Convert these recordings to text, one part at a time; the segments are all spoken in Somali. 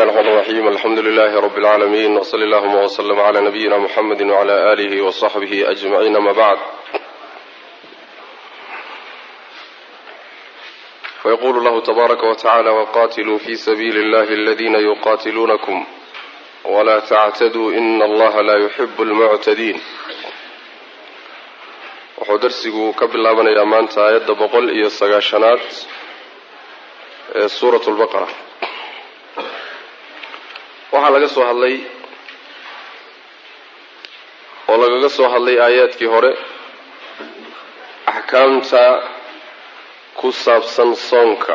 bismillahi raxmaan raxiim alxamdu lilahi rabi اlcaalamiin wsali allahuma wslm cla nabiyina muxamedi wcla alihi wصaxbihi ajmaciin ama bacd fayqulu llahu tabaaraka wtacala waqatiluu fi sabiili اllahi aladina yuqatiluunakum wla tactaduu ina allaha la yuxibu اlmuctadiin wuxuu darsigu ka bilaabanayaa maanta aayadda boqol iyo sagaashanaad ee suurat lbaqara waxaa laga soo hadlay oo lagaga soo hadlay aayaadkii hore axkaamta ku saabsan soonka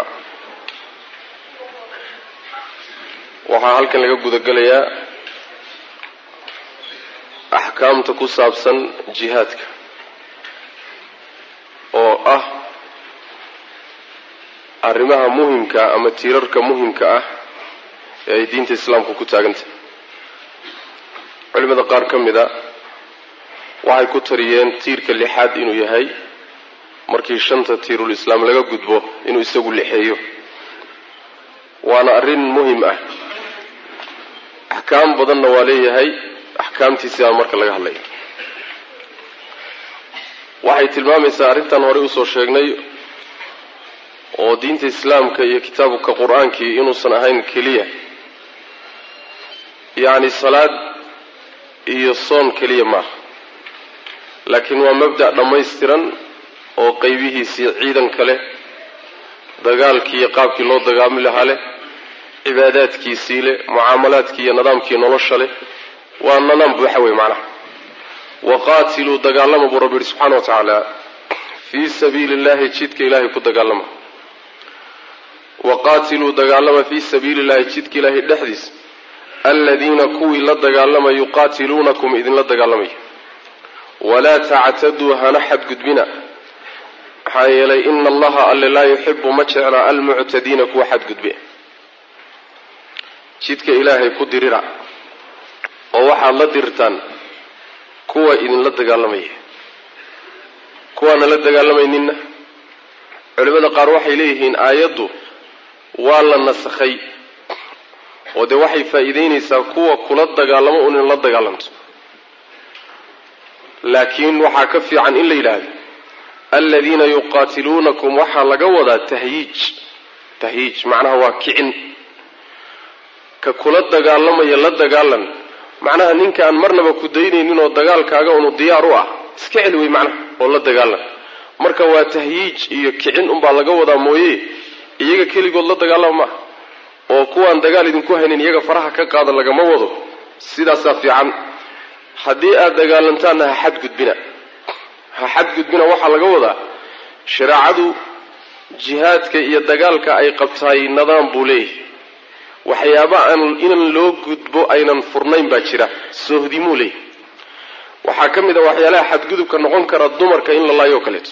waxaa halkan laga gudagelayaa axkaamta ku saabsan jihaadka oo ah arrimaha muhimka ama tiirarka muhimka ah ee ay diinta islaamku ku taagantahay culimada qaar ka mid a waxay ku tariyeen tiirka lixaad inuu yahay markii shanta tiirul islaam laga gudbo inuu isagu lixeeyo waana arrin muhim ah axkaam badanna waa leeyahay axkaamtiisi aan marka laga hadlaya waxay tilmaamaysaa arrintan horey usoo sheegnay oo diinta islaamka iyo kitaabka qur-aankii inuusan ahayn keliya yacni salaad iyo soon keliya maaha laakiin waa mabda' dhammaystiran oo qeybihiisii ciidanka leh dagaalkii iyo qaabkii loo dagaami lahaa leh cibaadaadkiisii leh mucaamalaadkii iyo nidaamkii nolosha leh waa nidaam buuxa wey macnaha waqaatiluu dagaalama buu rabbi yihi subxana wa tacaala fii sabiili illahi jidka ilaahay ku dagaalama waqaatiluu dagaalama fii sabiili illahi jidka ilaahay dhexdiisa aladiina kuwii la dagaalama yuqaatiluunakum idinla dagaalamaya walaa tactaduu hana xadgudbina maxaa yeelay ina allaha alle laa yuxibu ma jecla almuctadiina kuwa xadgudbe jidka ilaahay ku dirira oo waxaad la dirirtaan kuwa idinla dagaalamaya kuwaana la dagaalamayninna culimada qaar waxay leeyihiin aayaddu waa la nasakhay oo dee waxay faa'iideynaysaa kuwa kula dagaalamo un in la dagaalamto laakiin waxaa ka fiican in la yidhaahdo aladiina yuqaatiluunakum waxaa laga wadaa tahyiij tahyiij macnaha waa kicin ka kula dagaalamaya la dagaalan macnaha ninkaan marnaba ku daynaynin oo dagaalkaaga unu diyaar u ah iska celi wey macnaha oo la dagaalan marka waa tahyiij iyo kicin unbaa laga wadaa mooye iyaga keligood la dagaalama maaha oo kuwaan dagaal idinku haynin iyaga faraha ka qaada lagama wado sidaasaa fiican haddii aada dagaalantaanna ha xadgudbina ha xadgudbina waxaa laga wadaa shareecadu jihaadka iyo dagaalka ay qabtaay nidaam buu leeyahay waxyaaba aan inan loo gudbo aynan furnayn baa jira soohdimuu leeyahay waxaa ka mid a waxyaalaha xadgudubka noqon kara dumarka in la laayo o kaleeto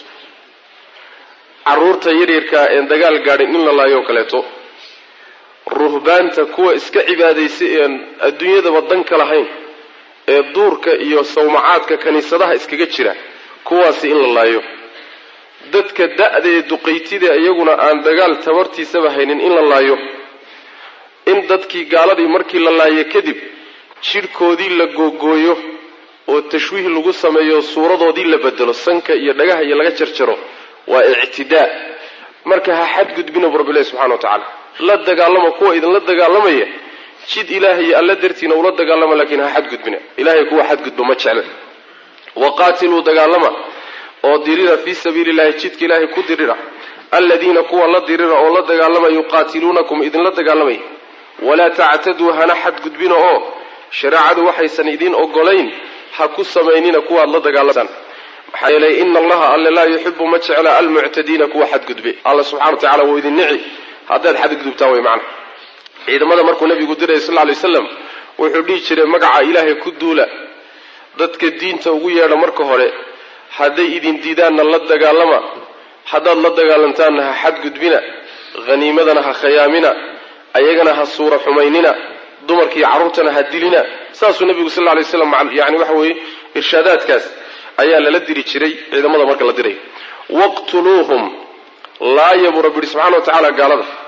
caruurta yaryarkaa een dagaal gaadhin in la laayo o kaleeto ruhbaanta kuwa iska cibaadaysa ean adduunyadaba danka lahayn ee duurka iyo sawmacaadka kiniisadaha iskaga jira kuwaasi in la laayo dadka da-da ee duqaytida iyaguna aan dagaal tabartiisaba haynin in la laayo in dadkii gaaladii markii la laayo kadib jidhkoodii la googooyo oo tashwiih lagu sameeyo suuradoodii la bedelo sanka iyo dhagaha iyo laga jarjaro waa ictidaa marka ha xadgudbina bu rabbilahi subxana wa tacaala la dagaalama kuwa idinla dagaalamaya jid ilaahay alla dartiina ula dagaalama laakiin ha xadgudbina ilahay kuwa xadgudba ma jecla waqaatiluu dagaalama oo dirira fii sabiili illahi jidka ilaahay ku dirira aladiina kuwa la dirira oo la dagaalama yuqaatiluunakum idinla dagaalamaya walaa tactaduu hana xadgudbina oo shareecadu waxaysan idiin ogolayn ha ku samaynina kuwaad la dagaalamtaan maxaa yeelay ina allaha alle laa yuxibu ma jecla almuctadiina kuwa xadgudbe alla subxana wa tacala wuu idin nici haddaad xadgudubtaan way macna ciidamada markuu nabigu dirayay sal ly waslam wuxuu dhihi jiray magaca ilaahay ku duula dadka diinta ugu yeedha marka hore hadday idin diidaanna la dagaalama haddaad la dagaalantaanna ha xadgudbina haniimadana ha khayaamina ayagana ha suura xumaynina dumarkiiyo carruurtana ha dilina saasuu nabigu sal lay slam yani waxa weeye irshaadaadkaas ayaa lala diri jiray ciidamada marka la diray waqtuluuhum laaya buu rabbi yihi subxana wa tacaala gaalada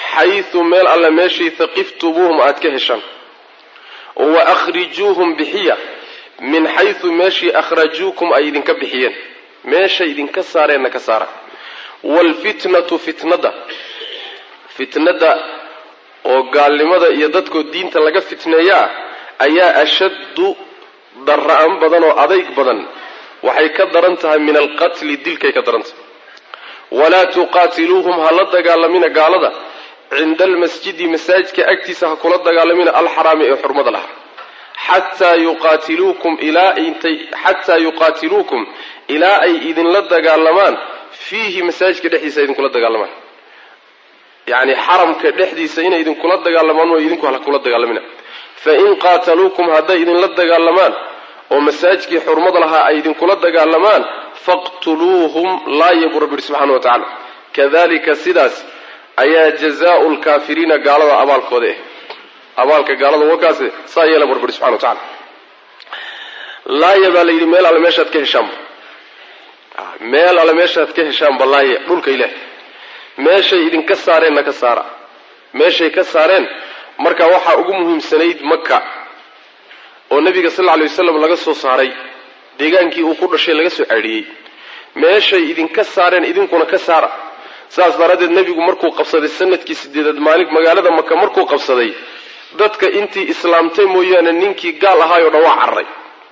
xaysu meel alle meeshii haqiftumuuhum aad ka heshaan wa akhrijuuhum bixiya min xaysu meeshii akhrajuukum ay idinka bixiyeen meeshay idinka saareenna ka saara waalfitnatu fitnada fitnada oo gaalnimada iyo dadkoo diinta laga fitneeyaa ayaa ashaddu darra-an badan oo adayg badan waxay ka daran tahay min alqatli dilkay ka daran tahay walaa tuqaatiluuhum ha la dagaalamina gaalada cinda almasjidi masaajidka agtiisa ha kula dagaalamina alxaraami ee xurmada lahaa xataa yuqaatiluukum ilaa intay xataa yuqaatiluukum ilaa ay idinla dagaalamaan fiihi masaajidka dhexdiisa idinkula dagaalamaan yacni xaramka dhexdiisa inay idinkula dagaalamaan oo idinku hala kula dagaalamina fain qaataluukum hadday idinla dagaalamaan oo masaajidkii xurmada lahaa ay idinkula dagaalamaan faqtuluuhum laaya buu rabbi yihi subxana wa tacala kadalika sidaas ayaa jazaau lkaafiriina gaalada abaalkooda ah abaalka gaalada wakaas saa yeela buu rabbi yihi subxana wa tacala laaya baa la yidhi meel alle meeshaad ka heshaanba meel alle meeshaad ka heshaanba laaya dhulka ilaah meeshay idinka saareenna ka saara meeshay ka saareen marka waxaa ugu muhiimsanayd maka oo nabiga sal alay wasalam laga soo saaray deegaankii uu ku dhashay laga soo ceedhiyey meeshay idinka saareen idinkuna ka saara saas daraaddeed nebigu markuu qabsaday sanadkii sideedaad maalin magaalada maka markuu qabsaday dadka intii islaamtay mooyaane ninkii gaal ahaayoo dhan waa cararay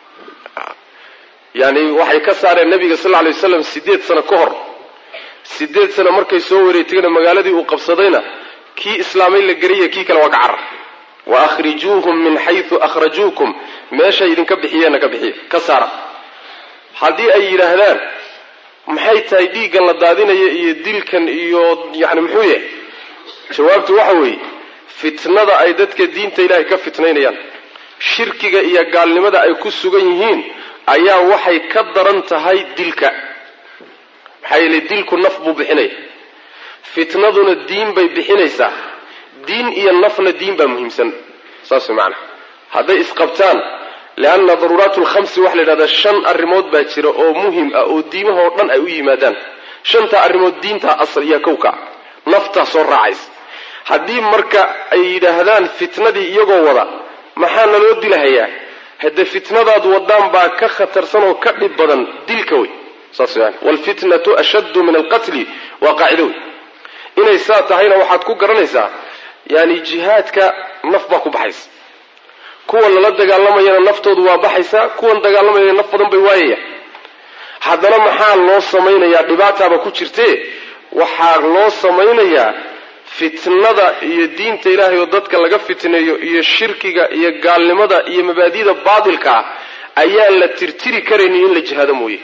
yani waxay ka saareen nabiga sal alay wasalam sideed sano ka hor sideed sano markay soo wareegtayna magaaladii uu qabsadayna kii islaamay la geriya kii kale waa ka carar wa akhrijuuhum min xaysu akhrajuukum meeshay idinka bixiyeenna ka bixiya ka saara haddii ay yidhaahdaan maxay tahay dhiiggan la daadinaya iyo dilkan iyo yani muxuu yahay jawaabtu waxa weeye fitnada ay dadka diinta ilaahay ka fitnaynayaan shirkiga iyo gaalnimada ay ku sugan yihiin ayaa waxay ka daran tahay dilka maxaa yeele dilku naf buu bixinaya fitnaduna diin bay bixinaysaa diin iyo nafna diin baa muhiimsan saas macanaa hadday isqabtaan leanna daruuraat lkhamsi waxa la yidhahdaa shan arrimood baa jira oo muhim ah oo diimahoo dhan ay u yimaadaan shantaa arrimood diintaa asal iyo kowka naftaa soo raacaysa haddii marka ay yidhaahdaan fitnadii iyagoo wada maxaa naloo dilahayaa haddee fitnadaad wadaan baa ka khatarsan oo ka dhib badan dilka wey saas yani waalfitnatu ashaddu min alqatli waa qaacido wey inay saa tahayna waxaad ku garanaysaa yani jihaadka naf baa ku baxaysa kuwan lala dagaalamayana naftoodu waa baxaysaa kuwan dagaalamayana naf badan bay waayaya haddana maxaa loo samaynayaa dhibaataaba ku jirtee waxaa loo samaynayaa fitnada iyo diinta ilaahay oo dadka laga fitneeyo iyo shirkiga iyo gaalnimada iyo mabaadida baatilka ah ayaan la tirtiri karaynin in la jihaado mooye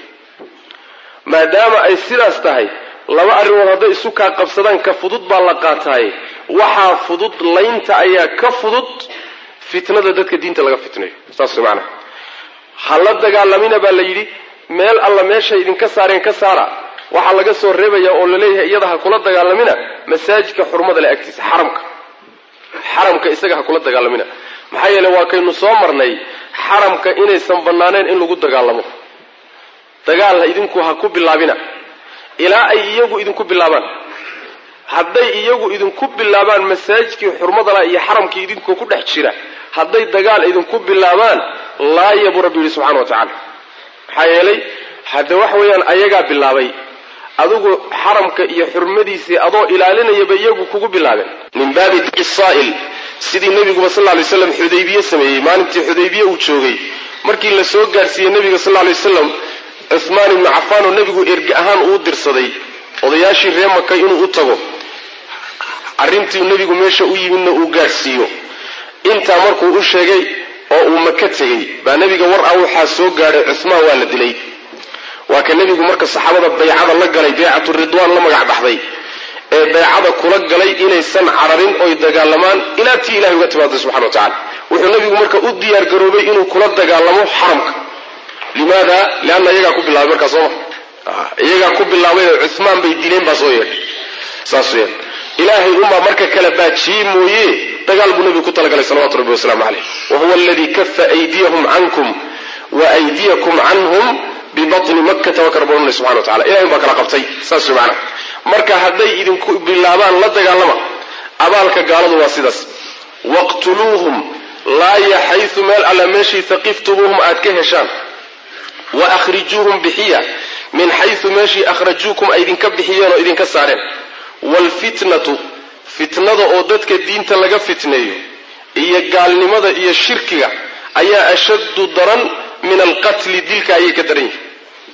maadaama ay sidaas tahay laba arrimood hadday isu kaa qabsadaan ka fudud baa la qaataaye waxaa fudud laynta ayaa ka fudud fitnada dadka diinta laga fitnayo saas maanaa ha la dagaalamina baa la yidhi meel alla meeshay idinka saareen ka saara waxaa laga soo reebaya oo laleeyahay iyada ha kula dagaalamina masaajidka xurmada le agtiisa xaramka xaramka isaga ha kula dagaalamina maxaa yeele waa kaynu soo marnay xaramka inaysan bannaaneen in lagu dagaalamo dagaal idinku ha ku bilaabina ilaa ay iyagu idinku bilaabaan hadday iyagu idinku bilaabaan masaajidkii xurmadala iyo xaramkii idinkoo ku dhex jira hadday dagaal idinku bilaabaan laaya buu rabbi yidhi subxana wa tacala maxaa yeelay hadde waxa weeyaan ayagaa bilaabay adigu xaramka iyo xurmadiisii adoo ilaalinayaba iyagu kugu bilaabeen min baabi saa'il sidii nebiguba sal ly slam xudaybiye sameeyey maalintii xudaybiye uu joogay markii la soo gaarsiiyey nebiga sal lay waslam cuhmaan ibnu cafaan oo nebigu erge ahaan uu dirsaday odayaashii ree maka inuu u tago arrintii nebigu meesha u yimidna uu gaadhsiiyo intaa markuu u sheegay oo uu maka tegey baa nebiga war ah waxaa soo gaadhay cuhmaan waa la dilay waa ka nebigu marka saxaabada baycada la galay baycatu ridwaan la magac baxday ee baycada kula galay inaysan cararin oy dagaalamaan ilaa tii ilahay uga timaada subxana wa tacala wuxuu nebigu marka u diyaar garoobay inuu kula dagaalamo xaramka limaada lianna iyagaa ku bilaabay markaa sooma iyagaa ku bilaabay oo cuhmaan bay dileen baa soo yeedhay saas weyaan ilaahay unbaa marka kala baajiyey mooye dagaal buu nebigu ku talagalay salawatu rabbi wasalaamu caleyh wa huwa aladii kafa aydiyahum cankum wa aydiyakum canhum bibatni makkata waa ka rabbi odhanay subxana wa tacala ilahay unbaa kala qabtay saas wey macana marka hadday idinku bilaabaan la dagaalama abaalka gaaladu waa sidaas waqtuluuhum laaya xaysu meel alla meeshii taqiftumuuhum aad ka heshaan wa akhrijuuhum bixiya min xaysu meeshii akhrajuukum ay idinka bixiyeen oo idinka saareen waalfitnatu fitnada oo dadka diinta laga fitneeyo iyo gaalnimada iyo shirkiga ayaa ashaddu daran min alqatli dilka ayay ka daran yihin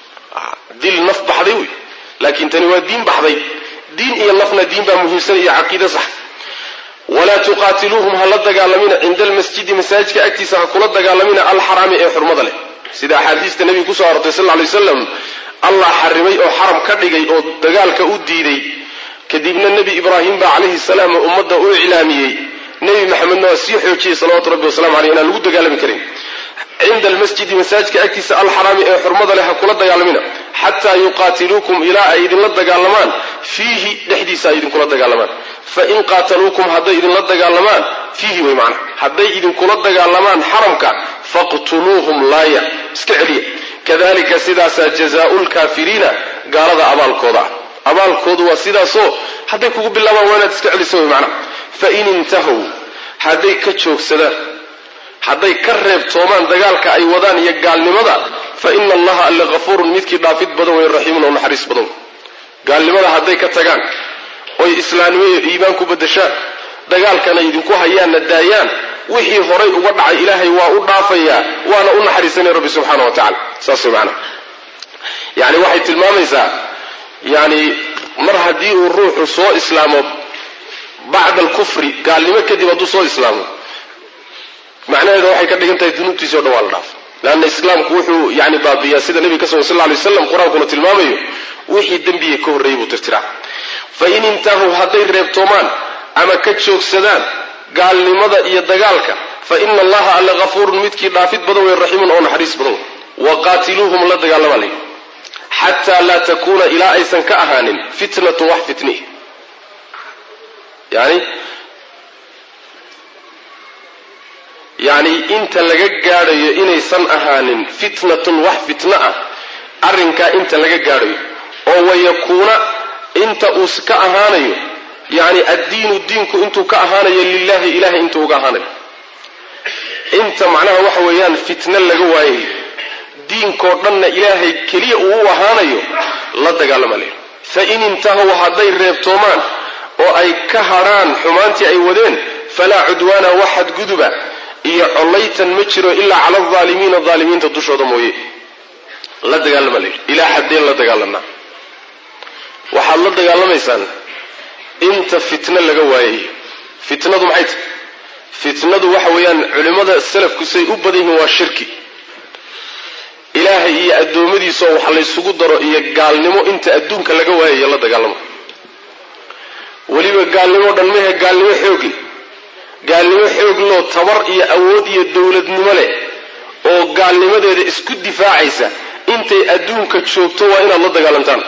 dil naf baxday wey laakiin tani waa diin baxday diin iyo nafna diin baa muhiimsan iyo caqiide sax walaa tuqaatiluuhum ha la dagaalamina cinda almasjidi masaajidka agtiisa ha kula dagaalamina alxaraami ee xurmada leh sida axaadiista nebiga kusoo arortay sal lay waslam allah xarimay oo xaram ka dhigay oo dagaalka u diiday kadibna nebi ibraahim baa calayhi salaam ummadda u iclaamiyey nebi maxamedna waa sii xoojiyey salawatu rabbi wasalamu aleyh inaan lagu dagaalami karin cinda almasjidi masaajidka agtiisa alxaraami ee xurmada leh ha kula dagaalamina xataa yuqaatiluukum ilaa ay idinla dagaalamaan fiihi dhexdiisa ay idinkula dagaalamaan fain qaataluukum hadday idinla dagaalamaan fiihi way macna hadday idinkula dagaalamaan xaramka faqtuluuhum laaya iska celiya kadalika sidaasaa jazaau lkaafiriina gaalada abaalkooda ah abaalkoodu waa sidaasoo hadday kugu bilaabaan waa inaad iska celisa way macna fain intahow hadday ka joogsadaan hadday ka reebtoomaan dagaalka ay wadaan iyo gaalnimada fa ina allaha alle hafuurun midkii dhaafid badan wey raxiimun oo naxariis badan gaalnimada hadday ka tagaan oy islaamnimo iyo iimaan ku badashaan dagaalkana idinku hayaanna daayaan wixii horay uga dhacay ilaahay waa u dhaafayaa waana u naxariisanaya rabbi subxaana wa tacala saas way macanaha yani waxay tilmaamaysaa yani mar haddii uu ruuxu soo islaamo bacda alkufri gaalnimo kadib hadduu soo islaamo macnaheeda waxay ka dhigan tahay dunuubtiisi o dhan waa la dhaafay leanna islaamku wuxuu yani baabiyaa sida nebiga ka sugan sal lay waslam qur-aankuna tilmaamayo wixii dembiga ka horreeyey buu tirtiraa fain intahuu hadday reebtoomaan ama ka joogsadaan gaalnimada iyo dagaalka fa ina allaha alle hafuurun midkii dhaafid badan wey raxiimun oo naxariis badan wey waqaatiluuhum la dagaalama lay xataa laa takuuna ilaa aysan ka ahaanin fitnatu wax fitni yani yacni inta laga gaadhayo inaysan ahaanin fitnatun wax fitno ah arrinkaa inta laga gaadhayo oo wayakuuna inta uu ka ahaanayo yacni addiinu diinku intuu ka ahaanayo lilahi ilahay intuu uga ahaanayo inta macnaha waxa weeyaan fitno laga waayayo diinkoo dhanna ilaahay keliya uu u ahaanayo la dagaalama leh fain intahow hadday reebtoomaan oo ay ka hadrhaan xumaantii ay wadeen falaa cudwaana wax xadguduba iyo collaytan ma jiro ilaa cala aldaalimiina daalimiinta dushooda mooye la dagaalama layidhi ilaa xaddeen la dagaalanaa waxaad la dagaalamaysaan inta fitno laga waayayo fitnadu maxay tahy fitnadu waxa weeyaan culimmada salafku say u badan yihiin waa shirki ilaahay iyo addoommadiisaoo wax laysugu daro iyo gaalnimo inta adduunka laga waayayo la dagaalamo weliba gaalnimo dhan mehe gaalnimo xoogi gaalnimo xoogloo tabar iyo awood iyo dowladnimo leh oo gaalnimadeeda isku difaacaysa intay adduunka joogto waa inaad la dagaalantaan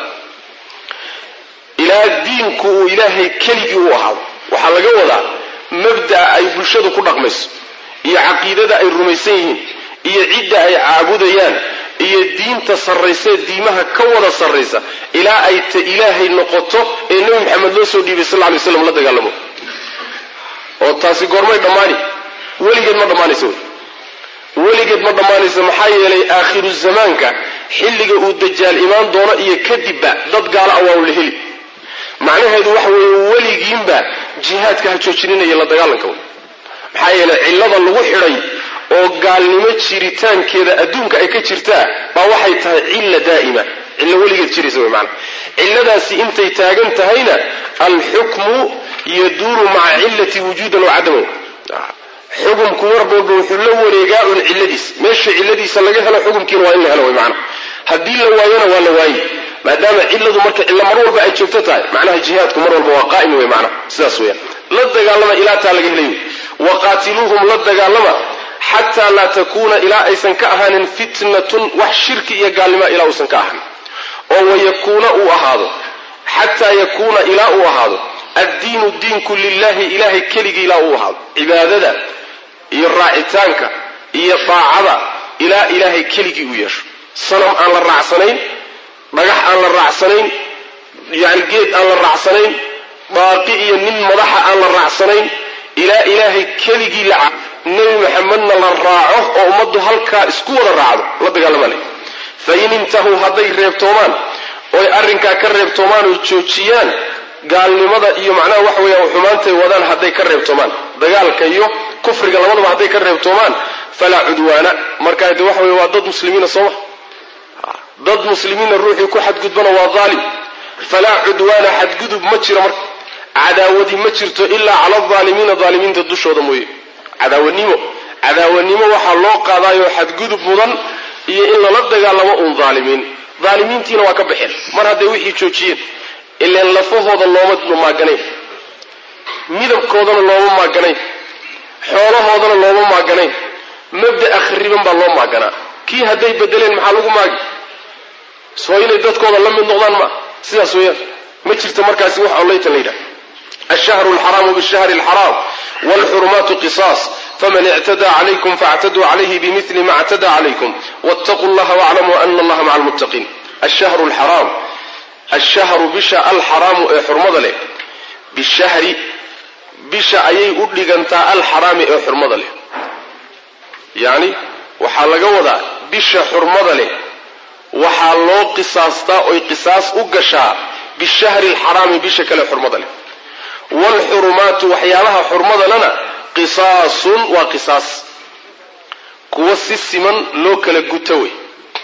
ilaa diinku uu ilaahay keligii u ahaado waxaa laga wadaa mabda'a ay bulshadu ku dhaqmayso iyo caqiidada ay rumaysan yihiin iyo cidda ay caabudayaan iyo diinta sarraysee diimaha ka wada sarraysa ilaa ay ta ilaahay noqoto ee nebi maxamed loo soo dhiibay sal lla lay slam la dagaalamo oo taasi goormay dhammaani weligeed ma dhammaanaysa wey weligeed ma dhammaanaysa maxaa yeelay aakhiru zamaanka xilliga uu dajaal imaan doono iyo kadibba dad gaala a waa la heli macnaheedu waxa weeye weligiinba jihaadka ha joojininayo la dagaalanka wey maxaa yeelay cillada lagu xidhay oo gaalnimo jiritaankeeda adduunka ay ka jirtaa baa waxay tahay cilla daa'ima cillo weligeed jiraysa wey maanaa cilladaasi intay taagan tahayna alxukmu yaduuru maca cillati wujuudan wa cadaman xukumku warbalba wuxuu la wareegaa un cilladiis meesha cilladiisa laga helo xukumkiina waa in la helo wey maanaa haddii la waayona waa la waayi maadaama cilladu marka cillo mar walba ay joogto tahay macnaha jihaadku mar walba waa qaa'im wey maanaa sidaas weeyaan la dagaalama ilaa taa laga helayo waqaatiluuhum la dagaalama xataa laa takuuna ilaa aysan ka ahaanin fitnatun wax shirki iyo gaalnimo ilaa uusan ka ahanin oo wayakuuna uu ahaado xataa yakuuna ilaa uu ahaado addiinu diinku lilahi ilahay keligii ilaa uu ahaado cibaadada iyo raacitaanka iyo daacada ilaa ilaahay keligii uu yeesho sanam aan la raacsanayn dhagax aan la raacsanayn yani geed aan la raacsanayn baaqi iyo nin madaxa aan la raacsanayn ilaa ilaahay keligii la nebi maxamedna la raaco oo ummaddu halkaa isku wada raacdo la dagaalama leh fain intahuu hadday reebtoomaan oy arrinkaa ka reebtoomaan oy joojiyaan gaalnimada iyo macnaha waxa weeyaan xumaantay wadaan hadday ka reebtoomaan dagaalka iyo kufriga labadaba hadday ka reebtoomaan falaa cudwaana markaa de waxa weye waa dad muslimiina sooma dad muslimiina ruuxii ku xadgudbana waa daalim falaa cudwaana xadgudub ma jiro marka cadaawadi ma jirto ilaa cala alaalimiina aalimiinta dushooda mooye cadaawanimo cadaawanimo waxaa loo qaadaayoo xadgudub mudan iyo in lala dagaalamo uun aalimiin aalimiintiina waa ka baxeen mar hadday wixii joojiyeen ileen lafahooda looma maaganayn midabkoodana looma maaganayn xoolahoodana looma maaganayn mabda'a khariban baa loo maaganaa kii hadday bedeleen maxaa lagu maagi soo inay dadkooda la mid noqdaan ma sidaas weeyaan ma jirto markaasi wax ollaytan la yidhaha alshahru alxaraamu bishahri alxaraam waalxurumaatu qisaas faman ictadaa calaykum faactaduu calayhi bimili ma ictadaa calaykum wattaquu llaha waaclamuu ana allaha maca almuttaqiin ashahru alxaraam ashahru bisha alxaraamu ee xurmada leh bishahri bisha ayay u dhigantaa alxaraami ee xurmada leh yacni waxaa laga wadaa bisha xurmada leh waxaa loo qisaastaa oy qisaas u gashaa bishahri alxaraami bisha kale xurmada leh waalxurumaatu waxyaabaha xurmadalena qisaasun waa qisaas kuwa si siman loo kala guto wey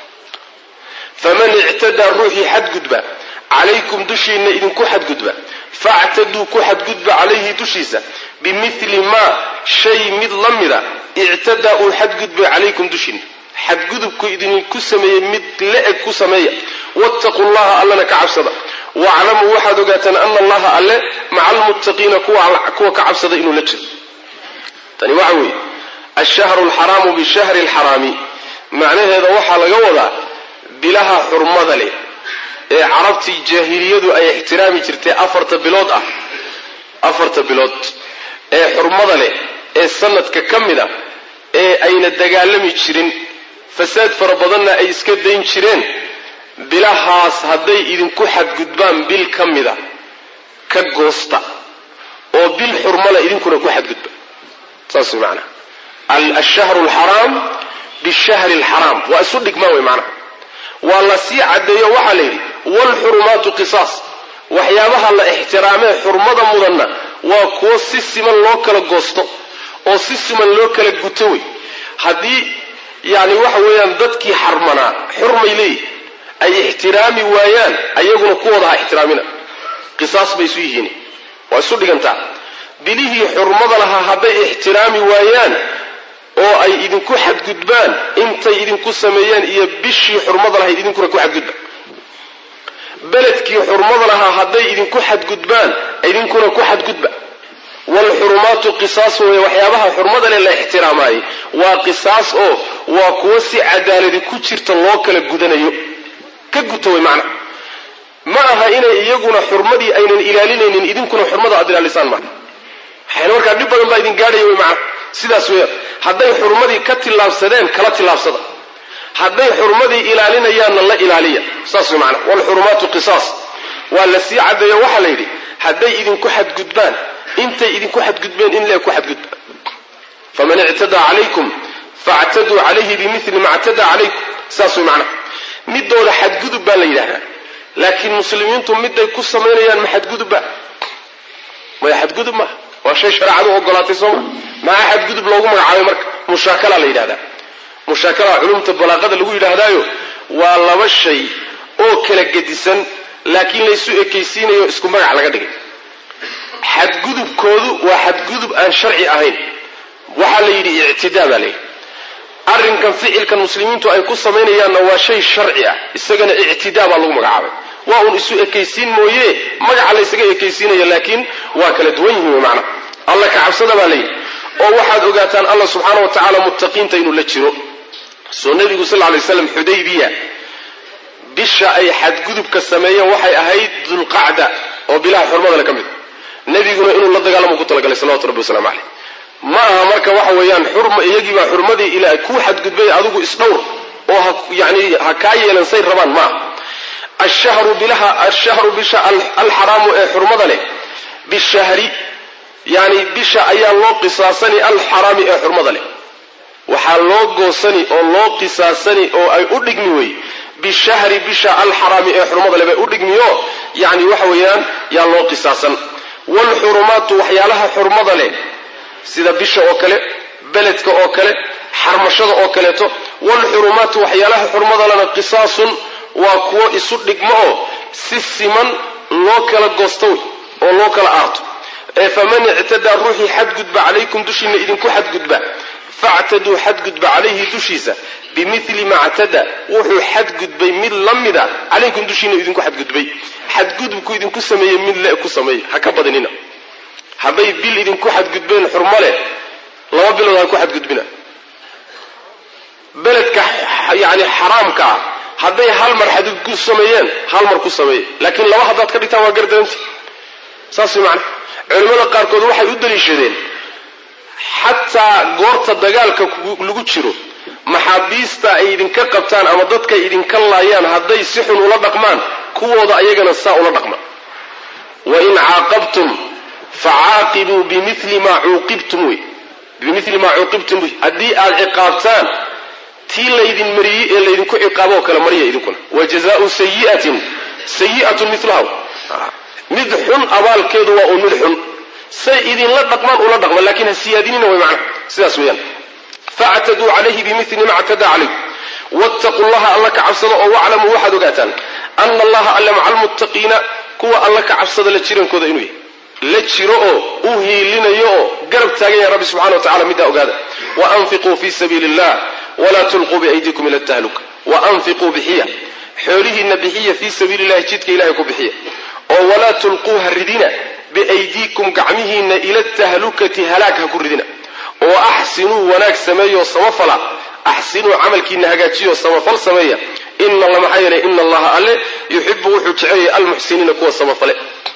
faman ictadaa ruuxii xadgudba calaykum dushiinna idinku xadgudba factaduu ku xadgudba calayhi dushiisa bimili maa shay mid la mida ictadaa uu xadgudbay calaykum dushiinna xadgudubku idinku sameeyey mid la-eg ku sameeya wattaquu llaha allana ka cabsada waaclamuu waxaad ogaataan ana allaha alle maca almuttaqiina kuwa ka cabsada inuu la jiro tani waxa weeye ashahru alxaraamu bishahri alxaraami macnaheeda waxaa laga wadaa bilaha xurmada leh ee carabtii jaahiliyadu ay ixtiraami jirtay afarta bilood ah afarta bilood ee xurmada leh ee sanadka ka mid a ee ayna dagaalami jirin fasaad fara badanna ay iska dayn jireen bilahaas hadday idinku xadgudbaan bil ka mida ka goosta oo bil xurmale idinkuna ku xadgudba saas way macanaha ashahru alxaraam bishahri alxaraam waa isu dhigmaan wey macnaha waa la sii caddeeyo waxaa la yidhi waalxurumaatu qisaas waxyaabaha la ixtiraamee xurmada mudanna waa kuwo si siman loo kala goosto oo si siman loo kala guto wey haddii yani waxa weeyaan dadkii xarmanaa xurmay leeyihi ay ixtiraami waayaan ayaguna kuwooda ha ixtiraamina qisaas bay isu yihiin waa isu dhigantaa bilihii xurmada lahaa hadday ixtiraami waayaan oo ay idinku xadgudbaan intay idinku sameeyeen iyo bishii xurmada lahayd idinkuna ku xadgudba beledkii xurmada lahaa hadday idinku xadgudbaan idinkuna ku xadgudba waalxurumaatu qisaas weeye waxyaabaha xurmada leh la ixtiraamaayey waa qisaas oo waa kuwo si cadaaladi ku jirta loo kala gudanayo ka guta wey macna ma aha inay iyaguna xurmadii aynan ilaalinaynin idinkuna xurmada aad ilaalisaan maa waxayna markaa dhib badan baa idin gaadhaya wey macna sidaas weeyaan hadday xurmadii ka tillaabsadeen kala tillaabsada hadday xurmadii ilaalinayaanna la ilaaliya saas wey macna waalxurumaatu qisaas waa la sii caddeeyo waxaa la yidhi hadday idinku xadgudbaan intay idinku xadgudbeen in lee ku xadgudba faman ictadaa calaykum factaduu calayhi bimili ma ctadaa calaykum saas way macnaha midooda xadgudub baa la yidhahdaa laakiin muslimiintu miday ku samaynayaan ma xadgudubba maya xadgudub maaha waa shay shareecadu ogolaatay sooma maxaa xadgudub loogu magacaabay marka mushaakala la yidhahdaa mushaakala culumta balaaqada lagu yidhaahdaayo waa laba shay oo kala gedisan laakiin laysu ekaysiinayo isku magac laga dhigay xadgudubkoodu waa xadgudub aan sharci ahayn waxaa la yidhi ictidaa baa layidhi arrinkan ficilkan muslimiintu ay ku samaynayaanna waa shay sharci ah isagana ictidaa baa lagu magacaabay waa uun isu ekaysiin mooye magaca laysaga ekaysiinaya laakiin waa kala duwan yihiin wey macna alla ka cabsada baa layidhi oo waxaad ogaataan allah subxaana wa tacaala muttaqiinta inuu la jiro soo nebigu sal lla lay slam xudaybiya bisha ay xadgudubka sameeyeen waxay ahayd dulqacda oo bilaha xurmadale ka mid nebiguna inuu la dagaalamo ku talagalay salawatu rabbi waslamu caleyh ma aha marka waxa weeyaan xurma iyagiibaa xurmadii ilaa kuu xadgudbay adigu isdhowr oo ha yani ha kaa yeelan say rabaan maaha ashahru bilaha ashahru bisha alxaraamu ee xurmada leh bishahri yani bisha ayaa loo qisaasani alxaraami ee xurmada leh waxaa loo goosani oo loo qisaasani oo ay u dhigmi wey bishahri bisha alxaraami ee xurmada leh bay u dhigmiyo yani waxa weeyaan yaa loo qisaasan waalxurumaatu waxyaalaha xurmada leh sida bisha oo kale beledka oo kale xarmashada oo kaleeto waalxurumaatu waxyaalaha xurmada lena qisaasun waa kuwo isu dhigmo oo si siman loo kala goosto oo loo kala aarto ee faman ictadaa ruuxii xadgudba calaykum dushiina idinku xadgudba factaduu xadgudba calayhi dushiisa bimili ma ctada wuxuu xadgudbay mid la mida calaykum dushiina idinku xadgudbay xadgudubku idinku sameeyey mid le ku sameeye ha ka badinina hadday bil idinku xadgudbeen xurmo leh laba bilood ha ku xadgudbina beledka yani xaraamka ah hadday hal mar xadgud ku sameeyeen hal mar ku sameeye laakiin laba haddaad ka dhigtaan waa gardaranti saas way macana culimmada qaarkood waxay u daliishadeen xataa goorta dagaalka lagu jiro maxaabiista ay idinka qabtaan ama dadkay idinka laayaan hadday si xun ula dhaqmaan kuwooda ayagana saa ula dhaqma wain caaqabtum facaaqibuu bimili maa cuuqibtum wey bimili maa cuuqibtum wey haddii aad ciqaabtaan tii laydin mariyey ee laydinku ciqaaboo kale mariya idinkuna wa jazaau sayiatin sayi'atun milaha mid xun abaalkeedu waa uun mid xun say idinla dhaqmaan ula dhaqma lakin ha siyaadinina way macna sidaas weeyaan factaduu calayhi bimili ma ctadaa calayh wattaquu llaha alla ka cabsada oo waclamuu waxaad ogaataan ana allaha alle maca almuttaqiina kuwa alla ka cabsada la jirankooda inuu yahay la jiro oo u hiilinayo oo garab taagan yahay rabbi subxana wa tacala middaa ogaada waanfiquu fi sabiili illah walaa tulquu biaydikum ila tahluka waanfiquu bixiya xoolihiina bixiya fii sabiili illahi jidka ilahay ku bixiya oo walaa tulquu ha ridina biaydiikum gacmihiina ila tahlukati halaag ha ku ridina oo axsinuu wanaag sameeyo samafala axsinuu camalkiina hagaajiyo samafal sameeya ina maxaa yeelay ina allaha alle yuxibu wuxuu jecelyahay almuxsiniina kuwa samafale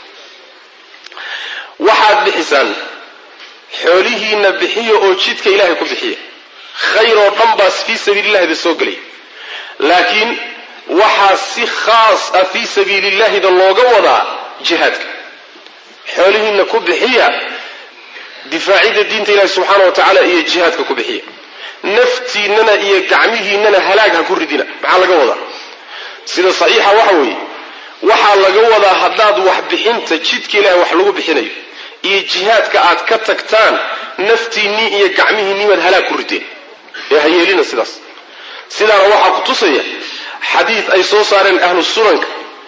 waxaad bixisaan xoolihiina bixiya oo jidka ilaahay ku bixiya khayr oo dhan baas fii sabiilillahida soo gelaya laakiin waxaa si khaas ah fii sabiilillahida looga wadaa jihaadka xoolihiina ku bixiya difaacidda diinta ilahi subxaana wa tacaala iyo jihaadka ku bixiya naftiinana iyo gacmihiinana halaag ha ku ridina maxaa laga wadaa sida saxiixa waxa weeye waxaa laga wadaa haddaad wax bixinta jidka ilahay wax lagu bixinayo iyo jihaadka aad ka tagtaan naftiinnii iyo gacmihiinnii baad halaag ku rideen ee ha yeelina sidaas sidaana waxaa ku tusaya xadiid ay soo saareen ahlu sunanka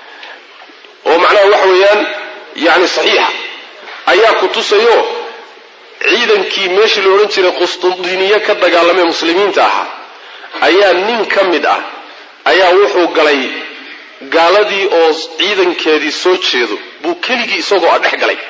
oo macnaha waxa weeyaan yani saxiixa ayaa ku tusayo ciidankii meeshii la odhan jiray qustundiniye ka dagaalamee muslimiinta ahaa ayaa nin ka mid ah ayaa wuxuu galay gaaladii oo ciidankeedii soo jeedo buu keligii isagoo a dhex galay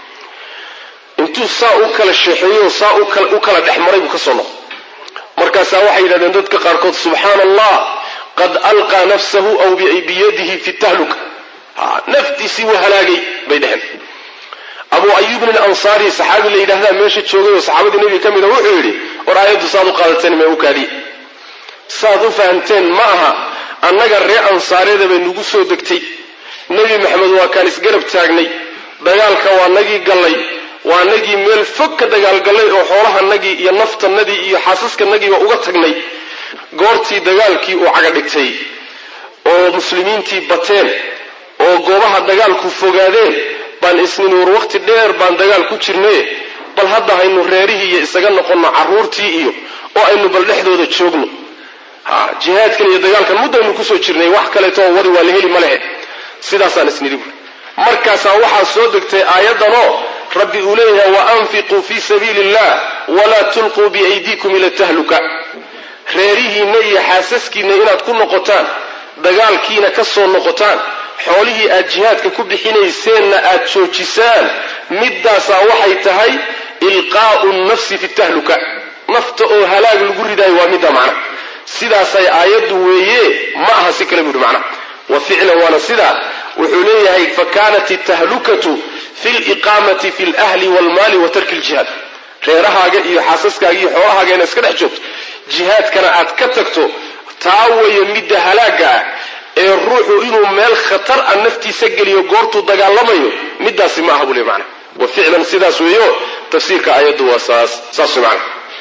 intuu saa u kala sheexeeyo saa u kala dhex maray buu ka soo noqo markaasaa waxay yidhahdeen dadka qaarkood subxaana allah qad alqaa nafsahu aw biyadihi fi tahluka naftiisii wuu halaagay bay dheheen abu ayubin alansaari saxaabi la yidhahdaa meesha joogay oo saxaabadii nebiga ka mida wuxuu yidhi war aayaddu saad u qaadateen mee u kaadiye saad u fahamteen ma aha annaga ree ansaareeda bay nagu soo degtay nebi maxamed waa kaan isgarab taagnay dagaalka waa nagii gallay waa nagii meel fog ka dagaalgallay oo xoolahanagii iyo naftanadii iyo xaasaskanagiiba uga tagnay goortii dagaalkii uu caga dhigtay oo muslimiintii bateen oo goobaha dagaalku fogaadeen baan isnin war waqti dheer baan dagaal ku jirnaye bal hadda haynu reerihii iyo isaga noqonno carruurtii iyo oo aynu bal dhexdooda joogno ha jihaadkan iyo dagaalkan muddaynu kusoo jirnay wax kaleeto oo wadi waa la heli ma lehe sidaasaan isnidhi buui markaasaa waxaa soo degtay aayaddanoo rabbi uu leeyahay wa anfiquu fii sabiili illah walaa tulquu biaydiikum ila tahluka reerihiinna iyo xaasaskiinna inaad ku noqotaan dagaalkiina ka soo noqotaan xoolihii aad jihaadka ku bixinayseenna aad joojisaan middaasaa waxay tahay ilqaa'u nafsi fi tahluka nafta oo halaag lagu ridaayo waa middaa macna sidaasay aayaddu weeye ma aha si kale buuhi macna wa ficlan waana sidaa wuxuu leeyahay fa kaanat itahlukatu fi liqaamati fi lahli walmaali wa tarki ljihaad reerahaaga iyo xaasaskaaga iyo xoolahaaga inaad iska dhex joogto jihaadkana aad ka tagto taa weeye midda halaagga ah ee ruuxu inuu meel khatar a naftiisa geliyo goortuu dagaalamayo middaasi ma aha buu le macna wa ficlan sidaas weeyo tafsiirka aayaddu waa saas saas macna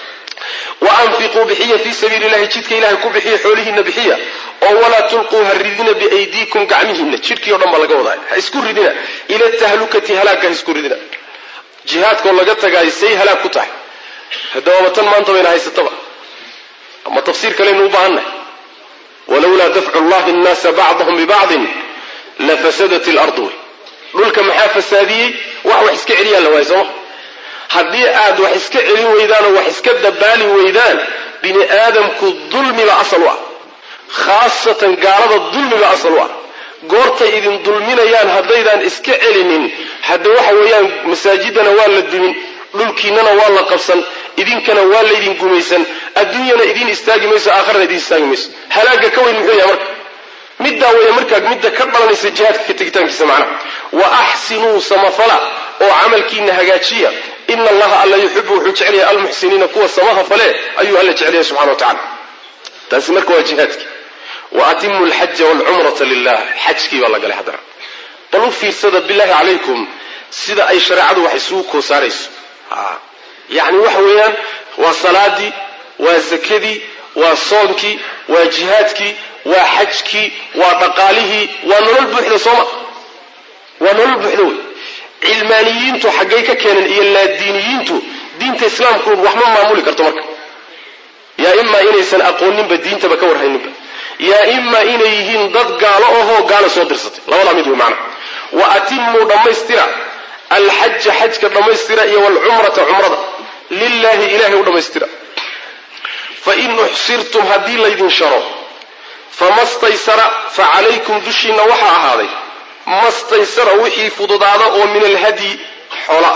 wa anfiquu bixiya fii sabiili llahi jidka ilahay ku bixiya xoolihiina bixiya oo walaa tulquu ha ridina biaydiikum gacmihiina jidhkii o dhan baa laga wadaa ha isku ridina ila tahlukati halaagka ha isku ridina jihaadkoo laga tagaay say halaag ku tahay haddaba tan maanta bayna haysataba ama tafsiir kaleynu u baahannahay walowlaa dafcu llahi nnaasa bacdahum bibacdin lafasadat ilardu wey dhulka maxaa fasaadiyey wax wax iska celiyaa la waaya sooma haddii aad wax iska celin weydaan oo wax iska dabaali weydaan bini aadamku dulmiba asal u ah khaasatan gaalada dulmiba asal u ah goortay idin dulminayaan haddaydaan iska celinin hadda waxa weeyaan masaajidana waa la dumin dhulkiinana waa la qabsan idinkana waa laydin gumaysan adduunyana idiin istaagi mayso aakharana idiin istaagi mayso halaaga ka weyn muxuu yahay marka middaa weeye markaa midda ka dhalanaysa jihaadka ka tegitaankiisa macnaha wa axsinuu samafala oo camalkiina hagaajiya ina allaha alla yuxibu wuxuu jecel yahay almuxsiniina kuwa samaha fale ayuu alla jecel yahay subxana wa tacala taasi marka waa jihaadki wa atimu alxaja waalcumrata lilah xajkii baa la galay haddana bal u fiirsada billahi calaykum sida ay shareecadu wax isugu koosaarayso yacni waxa weeyaan waa salaadii waa zakadii waa soonkii waa jihaadkii waa xajkii waa dhaqaalihii waa nolol buuxda sooma waa nolol buuxda wey cilmaaniyiintu xaggay ka keeneen iyo laadiiniyiintu diinta islaamku waxma maamuli karto marka yaa imaa inaysan aqooninba diintaba ka warhayninba yaa imaa inay yihiin dad gaalo ahoo gaala soo dirsatay labadaa mid wey macna wa atimuu dhammaystira alxaja xajka dhammaystira iyo waalcumrata cumrada lilaahi ilahay u dhammaystira fain uxsirtum haddii laydin sharo fama staysara fa calaykum dushiinna waxaa ahaaday mastaysara wixii fududaada oo min alhadyi xoola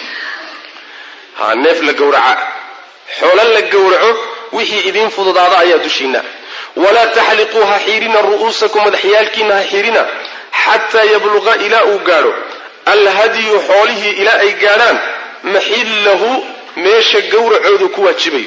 ha neef la gowraca xoolo la gowraco wixii idiin fududaada ayaa dushiinna walaa taxliquu ha xiirina ru'uusakum madaxyaalkiina ha xiirina xataa yabluqa ilaa uu gaadho alhadyu xoolihii ilaa ay gaadhaan maxillahu meesha gowracoodu ku waajibayo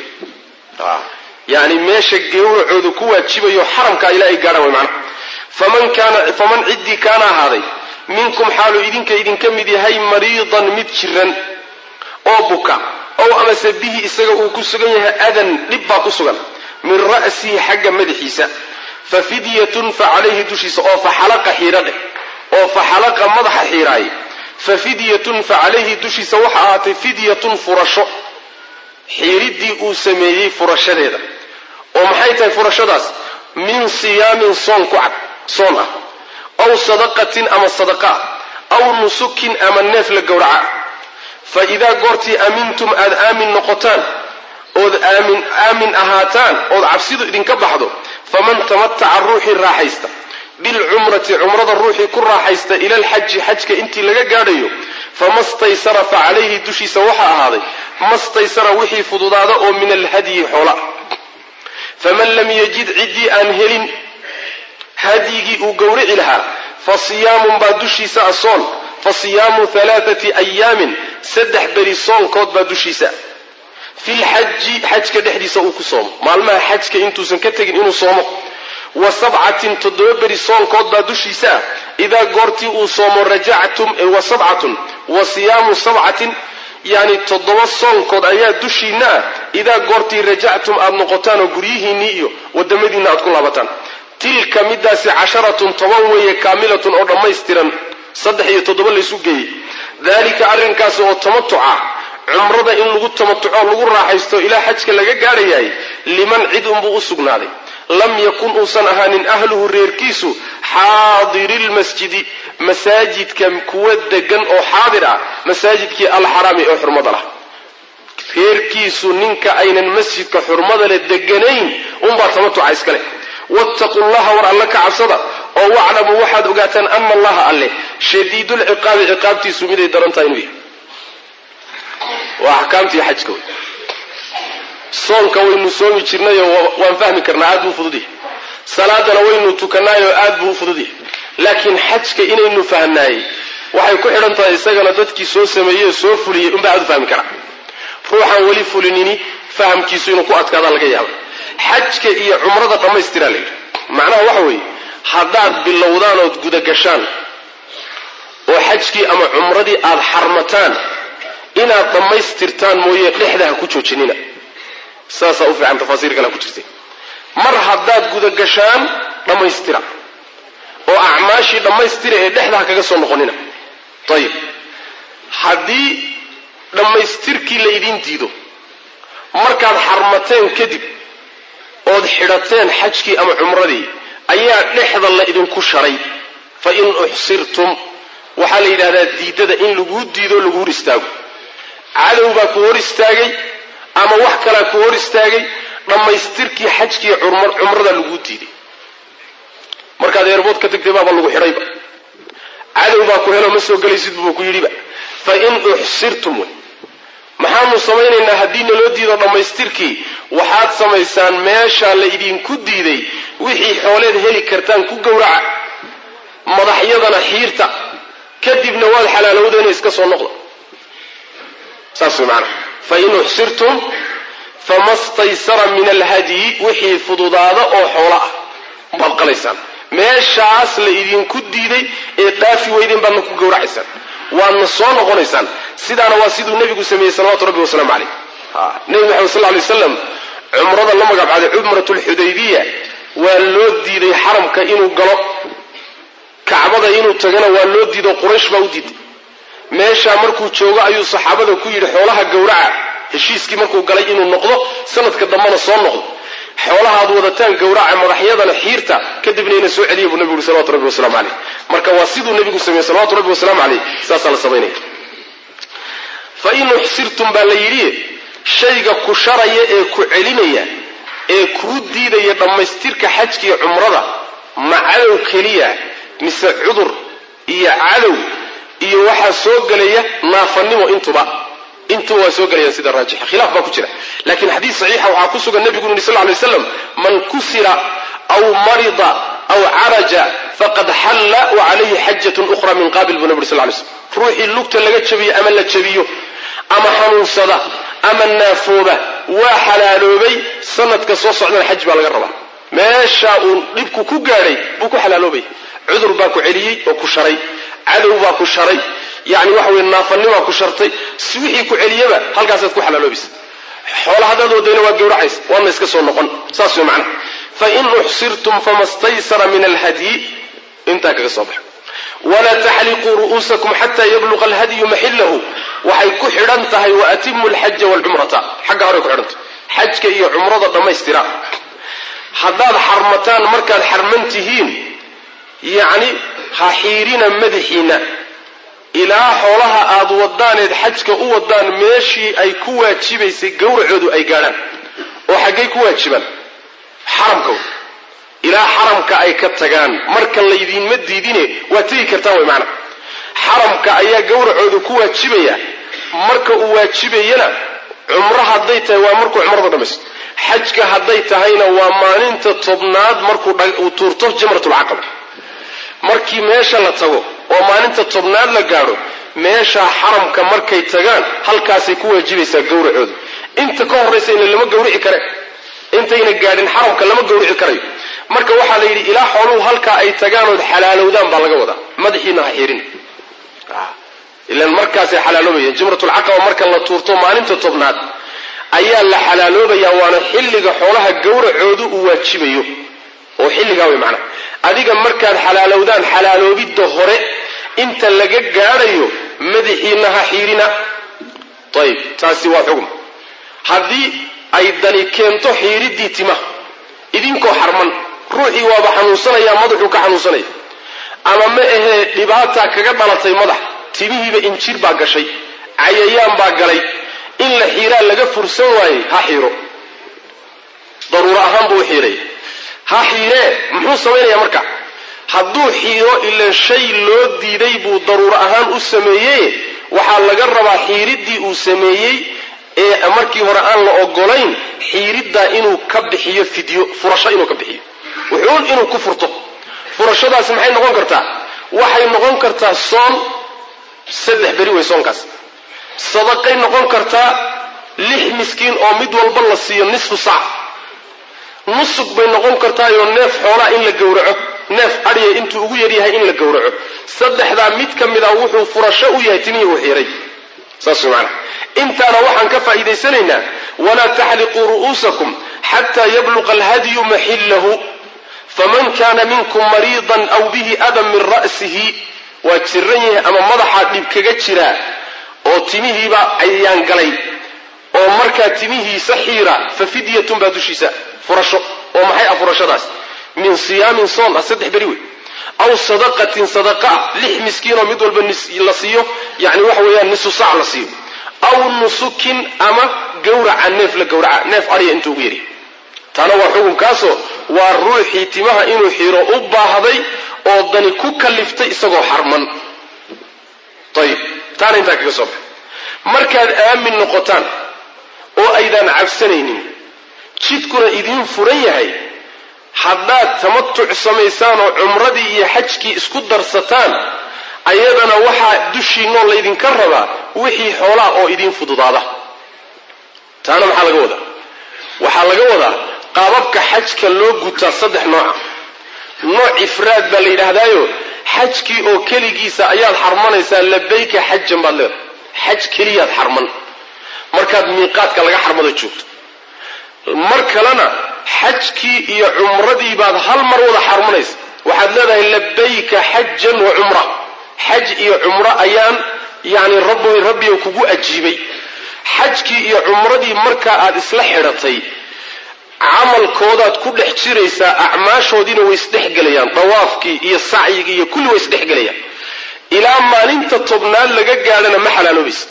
yani meesha gowracoodu ku waajibayo xaramkaa ilaa ay gaadhaan way macnaha faman kaana faman ciddii kaana ahaaday minkum xaaluu idinka idinka mid yahay mariidan mid jiran oo buka ow amase bihi isaga uu ku sugan yahay adan dhib baa ku sugan min ra'sihi xagga madaxiisa fa fidyatun fa calayhi dushiisa oo fa xalaqa xiira dheh oo fa xalaqa madaxa xiiraaye fa fidyatun fa calayhi dushiisa waxa ahaatay fidyatun furasho xiiriddii uu sameeyey furashadeeda oo maxay tahay furashadaas min siyaamin soon ku cad soon ah aw sadaqatin ama sadaqa ah aw nusukin ama neef la gowraca fa idaa goortii aamintum aada aamin noqotaan ood aamin aamin ahaataan ood cabsidu idinka baxdo faman tamataca ruuxii raaxaysta bilcumrati cumrada ruuxii ku raaxaysta ila alxaji xajka intii laga gaadhayo fama staysara fa calayhi dushiisa waxaa ahaaday mastaysara wixii fududaada oo min alhadyi xoola faman lam yajid ciddii aan helin hadyigii uu gowrici lahaa fa siyaamun baa dushiisa a soon fa siyaamu halaathati ayaamin saddex beri soonkood baa dushiisa filxaji xajka dhexdiisa uu ku soomo maalmaha xajka intuusan ka tegin inuu soomo wa sabcatin toddoba beri soonkood baa dushiisa ah idaa goortii uu soomo rajactum wa sabcatun wa siyaamu sabcatin yani toddoba soonkood ayaa dushiinna ah idaa goortii rajactum aada noqotaan oo guryihiinnii iyo wadamadiinna aad ku laabataan tilka midaasi casharatun toban weeye kaamilatun oo dhammaystiran saddex iyo toddoba laysu geeyey daalika arrinkaasi oo tamatuca cumrada in lagu tamatuco lagu raaxaysto ilaa xajka laga gaadhayahay liman cid unbuu u sugnaaday lam yakun uusan ahaanin ahluhu reerkiisu xaadiri lmasjidi masaajidka kuwa degan oo xaadir ah masaajidkii alxaraami ee xurmada lah reerkiisu ninka aynan masjidka xurmada leh deganayn unbaa tamatuca iskale wattaquu llaha war alle ka cabsada oo waclamuu waxaad ogaataan ana allaha alle shadiidulciqaabi ciqaabtiisu miday daran tahay inuu yahay waa axkaamtii xajka wey soonka waynu soomi jirnayoo waan fahmi karnaa aad buu u fudud yahay salaadana waynu tukanaayoo aad buu u fudud yahay laakiin xajka inaynu fahnaayey waxay ku xidhan tahay isagana dadkii soo sameeyey oo soo fuliyey unbaa aad u fahmi karaa ruuxaan weli fulinini fahamkiisu inuu ku adkaada laga yaaba xajka iyo cumrada dhammaystiraa la yidhi macnaha waxa weeye haddaad bilowdaan ood gudagashaan oo xajkii ama cumradii aada xarmataan inaad dhammaystirtaan mooye dhexda ha ku joojinina saasaa u fiican tafaasiir kale ku jirtay mar haddaad gudagashaan dhammaystira oo acmaashii dhammaystira ee dhexda ha kaga soo noqonina ayib haddii dhammaystirkii la idiin diido markaad xarmateen kadib ood xidhateen xajkii ama cumradii ayaa dhexda la idinku sharay fa in uxsirtum waxaa la yidhahdaa diidada in laguu diido lagu hor istaago cadow baa ku hor istaagay ama wax kalaa ku hor istaagay dhammaystirkii xajkii cumrada laguu diiday markaad eerbood ka tagtay baaba lagu xidhayba cadow baa ku helo ma soo gelaysid buu ku yidhiba fa in uxsirtum wey maxaanu samaynaynaa haddii naloo diido dhammaystirkii waxaad samaysaan meeshaa la idinku diiday wixii xooleed heli kartaan ku gowraca madaxyadana xiirta kadibna waad xalaalowdeena iska soo noqda saas way macanaa fa in uxsirtum fama staysara min alhadyi wixii fududaada oo xoolo ah baad qalaysaan meeshaas la idinku diiday ee dhaafi weydeen baadna ku gowracaysaan waadna soo noqonaysaan sidaana waa siduu nebigu sameeyey salawatu rabbi wasalaamu caleyh nebi maxamed sal lay slam cumrada la magacbaaday cumrat lxudaybiya waa loo diiday xaramka inuu galo kacbada inuu tagana waa loo diido quraysh baa u diiday meeshaa markuu joogo ayuu saxaabada ku yidhi xoolaha gowraca heshiiskii markuu galay inuu noqdo sanadka dambena soo noqdo xoolahaad wadataan gowraca madaxyadana xiirta kadibna ina soo celiya buu nebigu yuri salawatu rabbi wasalaamu caleyh marka waa siduu nebigu sameeyey salawatu rabbi wasalaamu caleyh saasaa la samaynaya fa in uxsirtum baa la yidhi shayga ku sharaya ee ku celinaya ee kuu diidaya dhammaystirka xajkiiyo cumrada ma cadow keliya mise cudur iyo cadow iyo waxaa soo gelaya naafanimo intuba intuba waa soo gelayaan sida raajixa khilaaf baa ku jira laakiin xadiis saxiixa waxaa ku sugan nebigu yuri sal lay slam man kusira aw marida aw caraja faqad xalla wa calayhi xajatun ukhra min qaabil buu nebi uri sal lay slm ruuxii lugta laga jabiyo ama la jabiyo ama xanuunsada ama naafooba waa xalaaloobay sanadka soo socdana xaj baa laga rabaa meeshaa uu dhibku ku gaadhay buu ku xalaaloobay cudur baa ku celiyey oo ku sharay cadow baa ku sharay yani waxa weye naafanimaa ku shartay si wixii ku celiyaba halkaasaad ku xalaaloobaysa xoola haddaad wadayna waa gowracaysa waadna iska soo noqon saas wey macnaha fa in uxsirtum fama staysara min alhadyi intaa kaga soo baxa walaa taxliquu ru'uusakum xataa yabluqa alhadyu maxillahu waxay ku xidhan tahay waatimu alxaja waalcumrata xagga horey ku xidhantah xajka iyo cumrada dhammaystira haddaad xarmataan markaad xarman tihiin yacni ha xiirina madaxiina ilaa xoolaha aad wadaaneed xajka u wadaan meeshii ay ku waajibaysay gowracoodu ay gaadhaan oo xaggay ku waajibaan xaramka ilaa xaramka ay ka tagaan marka laydinma diidine waa tegi kartaan way macana xaramka ayaa gowracoodu ku waajibaya marka uu waajibayana cumro hadday tahay waa markuu cumrada dhamaysto xajka hadday tahayna waa maalinta tobnaad markuu uu tuurto jamratulcaqaba markii meesha la tago oo maalinta tobnaad la gaadho meeshaa xaramka markay tagaan halkaasay ku waajibaysaa gowracoodu inta ka horraysa ina lama gowrici kare intayna gaadhin xaramka lama gowrici karayo marka waxaa la yidhi ilaa xooluhu halkaa ay tagaanood xalaalowdaan baa laga wadaa madaxiina ha xiirin ilan markaasay xalaaloobayaan jimratulcaqaba marka la tuurto maalinta tobnaad ayaa la xalaaloobayaa waana xilliga xoolaha gowracoodu uu waajibayo oo xilligaa way macnaha adiga markaad xalaalowdaan xalaaloobidda hore inta laga gaadhayo madaxiina ha xiirina ayib taasi waa xugum haddii ay dani keento xiiriddii timaha idinkoo xarman ruuxii waaba xanuunsanayaa madaxuu ka xanuunsanaya ama ma ahee dhibaataa kaga dhalatay madax timihiiba injir baa gashay cayayaan baa galay in la xiiraa laga fursan waayey ha xiiro daruuro ahaan buu u xiiraya ha xiiree muxuu samaynayaa marka hadduu xiiro ilan shay loo diiday buu daruuro ahaan u sameeyey waxaa laga rabaa xiiriddii uu sameeyey ee markii hore aan la ogolayn xiiriddaa inuu ka bixiyo fidyo furasho inuu ka bixiyo wuxuun inuu ku furto furashadaasi maxay noqon kartaa waxay noqon kartaa soon saddex beri wey soonkaas sadaqay noqon kartaa lix miskiin oo mid walba la siiyo nisfu saac nusug bay noqon kartaayoo neef xoolaa in la gowraco neef adhiya intuu ugu yaryahay in la gowraco saddexdaa mid ka mid a wuxuu furasho u yahay timihii uu xiray saas way macana intaana waxaan ka faa'iidaysanaynaa walaa taxliquu ru'uusakum xataa yabluqa alhadyu maxillahu faman kana minkum mariidan aw bihi adan min ra'sihi waa jiran yahay ama madaxaa dhib kaga jiraa oo timihiiba ayaan galay oo markaa timihiisa xiira fa fidyatun baa dushiisa furasho oo maxay ah furashadaas min siyaamin soon ah saddex beri wey aw sadaqatin sadaqa lix miskiinoo mid walba la siiyo yani waxa weeyaan nisu saac la siiyo aw nusukin ama gawraca neef la gawraca neef adhiya intuu ugu yari taana waa xukunkaasoo waa ruuxii timaha inuu xiro u baahday oo dani ku kaliftay isagoo xarman ayib taana intaa kaga soo baxa markaad aamin noqotaan oo aydaan cabsanaynin jidkuna idiin furan yahay haddaad tamatuc samaysaan oo cumradii iyo xajkii isku darsataan ayadana waxaa dushiinoo laydinka rabaa wixii xoolaa oo idiin fududaada taana maxaa laga wadaa waxaa laga wadaa qaababka xajka loo gutaa saddex nooca nooc ifraad baa la yidhaahdaayo xajkii oo keligiisa ayaad xarmanaysaa labayka xajan baad leedahay xaj keliyaad xarman markaad miiqaadka laga xarmado joogto mar kalena xajkii iyo cumradii baad hal mar wada xarmanaysa waxaad leedahay labayka xajan wa cumra xaj iyo cumro ayaan yani rabbi rabbiga kugu ajiibay xajkii iyo cumradii markaa aad isla xidhatay camalkoodaad ku dhex jiraysaa acmaashoodiina way isdhexgelayaan dawaafkii iyo sacyigii iyo kulli way isdhexgelayaan ilaa maalinta tobnaad laga gaadhana ma xalaaloobaysa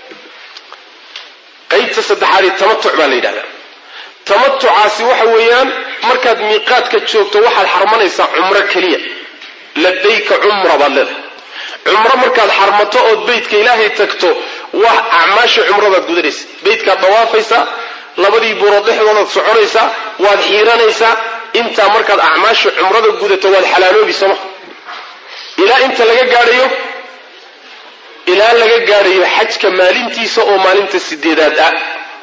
qaybta saddexaadii tamatuc baa la yidhahdaa tamatucaasi waxa weeyaan markaad miiqaadka joogto waxaad xarmanaysaa cumro keliya labayka cumra baad leedahay cumro markaad xarmato ood beytka ilaahay tagto wax acmaasha cumradaad gudanaysa beytkaad dawaafaysaa labadii buurood dhexdoodaad soconaysaa waad xiiranaysaa intaa markaad acmaasha cumrada gudato waad xalaaloobi sooma ilaa inta laga gaadhayo ilaa laga gaadhayo xajka maalintiisa oo maalinta sideedaad ah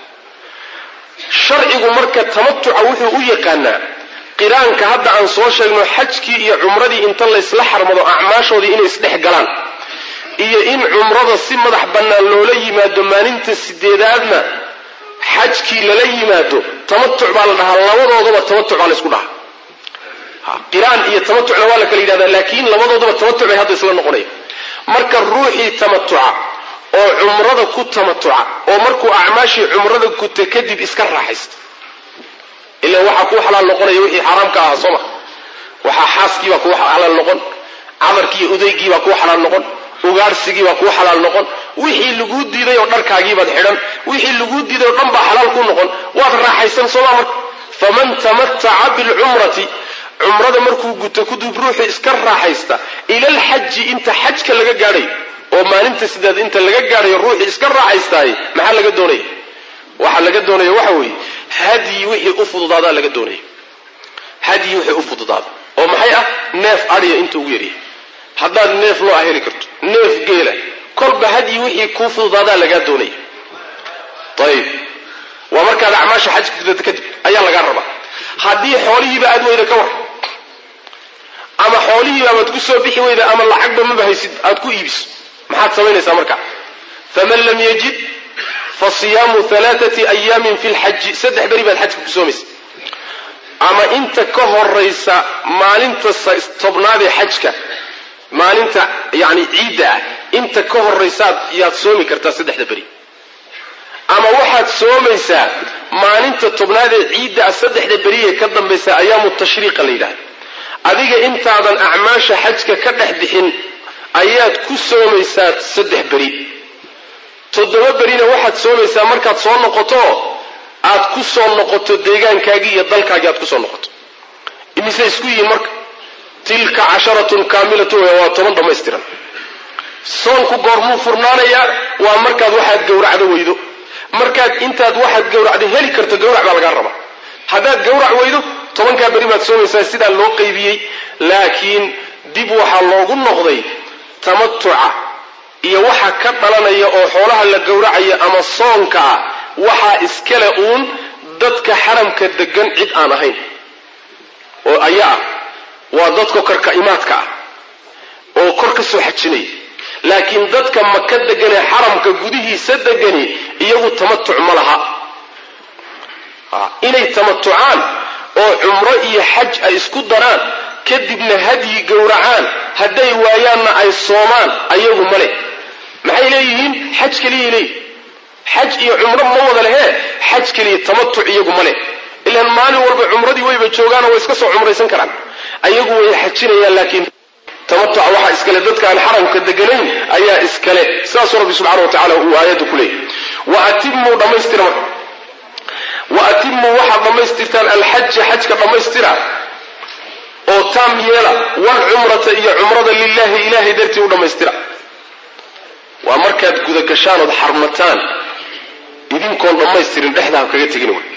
sharcigu marka tamatuca wuxuu u yaqaanaa qiraanka hadda aan soo sheegno xajkii iyo cumradii inta laysla xarmado acmaashoodii inay isdhex galaan iyo in cumrada si madax bannaan loola yimaado maalinta sideedaadna xajkii lala yimaado tamatuc baa la dhahaa labadoodaba tamatuc baa laysku dhahaa qiraan iyo tamatucna waa la kala yidhahdaa laakiin labadoodaba tamatuc bay hadda isla noqonaya marka ruuxii tamatuca oo cumrada ku tamatuca oo markuu acmaashii cumrada guta kadib iska raaxaysta ila waxaa kuu xalaal noqonaya wixii xaaraamka ahaa sooma waxaa xaaskiibaa kuu xalaal noqon cadarkii iyo udaygiibaa kuu xalaal noqon ugaarhsigiibaa kuu xalaal noqon wixii laguu diiday oo dharkaagiibaad xidhan wixii laguu diiday oo dhan baa xalaal kuu noqon waad raaxaysan sooma marka faman tamataca bilcumrati cumrada markuu guto kudub ruuxii iska raaxaysta ila alxaji inta xajka laga gaadhayo oo maalinta sideed inta laga gaadhayo ruuxii iska raaxaystaay maxaa laga doonaya waxaa laga doonaya waxa weeye hadyi wixii u fududaadaa laga doonaya hadyi wixii u fududaada oo maxay ah neef adhiya inta ugu yaryahay haddaad neef loo heli karto neef geela kolba hadyi wixii kuu fududaadaa lagaa doonaya ayib waa markaad acmaasha xajka gudata kadib ayaa lagaa rabaa haddii xoolihiiba aad weyda ka war ama xoolihiiba amaad ku soo bixi weyda ama lacagba maba haysid aad ku iibiso maxaad samaynaysaa marka faman lam yajid fa siyaamu alaaati ayaamin fi lxaji saddex beri baad xajka ku soomaysa ama inta ka horaysa maalinta tobnaadee xajka maalinta yani ciidda ah inta ka horaysaad yaad soomi kartaa saddexda beri ama waxaad soomaysaa maalinta tobnaadee ciidda ah saddexda beri ee ka dambaysa ayaamu tashriiqa la yidhahda adiga intaadan acmaasha xajka ka dhex bixin ayaad ku soomaysaa saddex beri toddoba berina waxaad soomaysaa markaad soo noqoto aad ku soo noqoto deegaankaagii iyo dalkaagii aad kusoo noqoto imise isku yihiin marka tilka casharatun kaamilatun waa toban dhammaystiran soonku goormuu furnaanayaa waa markaad waxaad gowracdo weydo markaad intaad waxaad gowracdo heli karto gowrac baa lagaa rabaa haddaad gowrac weydo tobankaa beri baad soomaysaa sidaa loo qaybiyey laakiin dib waxaa loogu noqday tamatuca iyo waxa ka dhalanaya oo xoolaha la gowracaya ama soonka ah waxaa iskale uun dadka xaramka degan cid aan ahayn oo aya ah waa dadka korka imaadka ah oo kor ka soo xajinaya laakiin dadka maka deganee xaramka gudihiisa degani iyagu tamatuc ma laha inay tamatucaan oo cumro iyo xaj ay isku daraan kadibna hadyi gowracaan hadday waayaanna ay soomaan ayagu male maxay leeyihiin xaj keliyay leeyihin xaj iyo cumro ma wada lehee xaj keliya tamatuc iyagu ma leh ilaan maalin walba cumradii wayba joogaanoo way iska soo cumraysan karaan ayagu way xajinayaan laakiin tamatuca waxaa iskale dadka aan xaramka deganayn ayaa iskale sidaasuu rabbi subxana wa tacala uu aayadda ku leeyahy wa atimuu dhammaystira marka wa atimuu waxaad dhammaystirtaan alxaja xajka dhammaystira oo taam yeela walcumrata iyo cumrada lilahi ilahay dartii u dhammaystira waa markaad gudagashaan ood xarmataan idinkoon dhammaystirin dhexdaa kaga tegin wy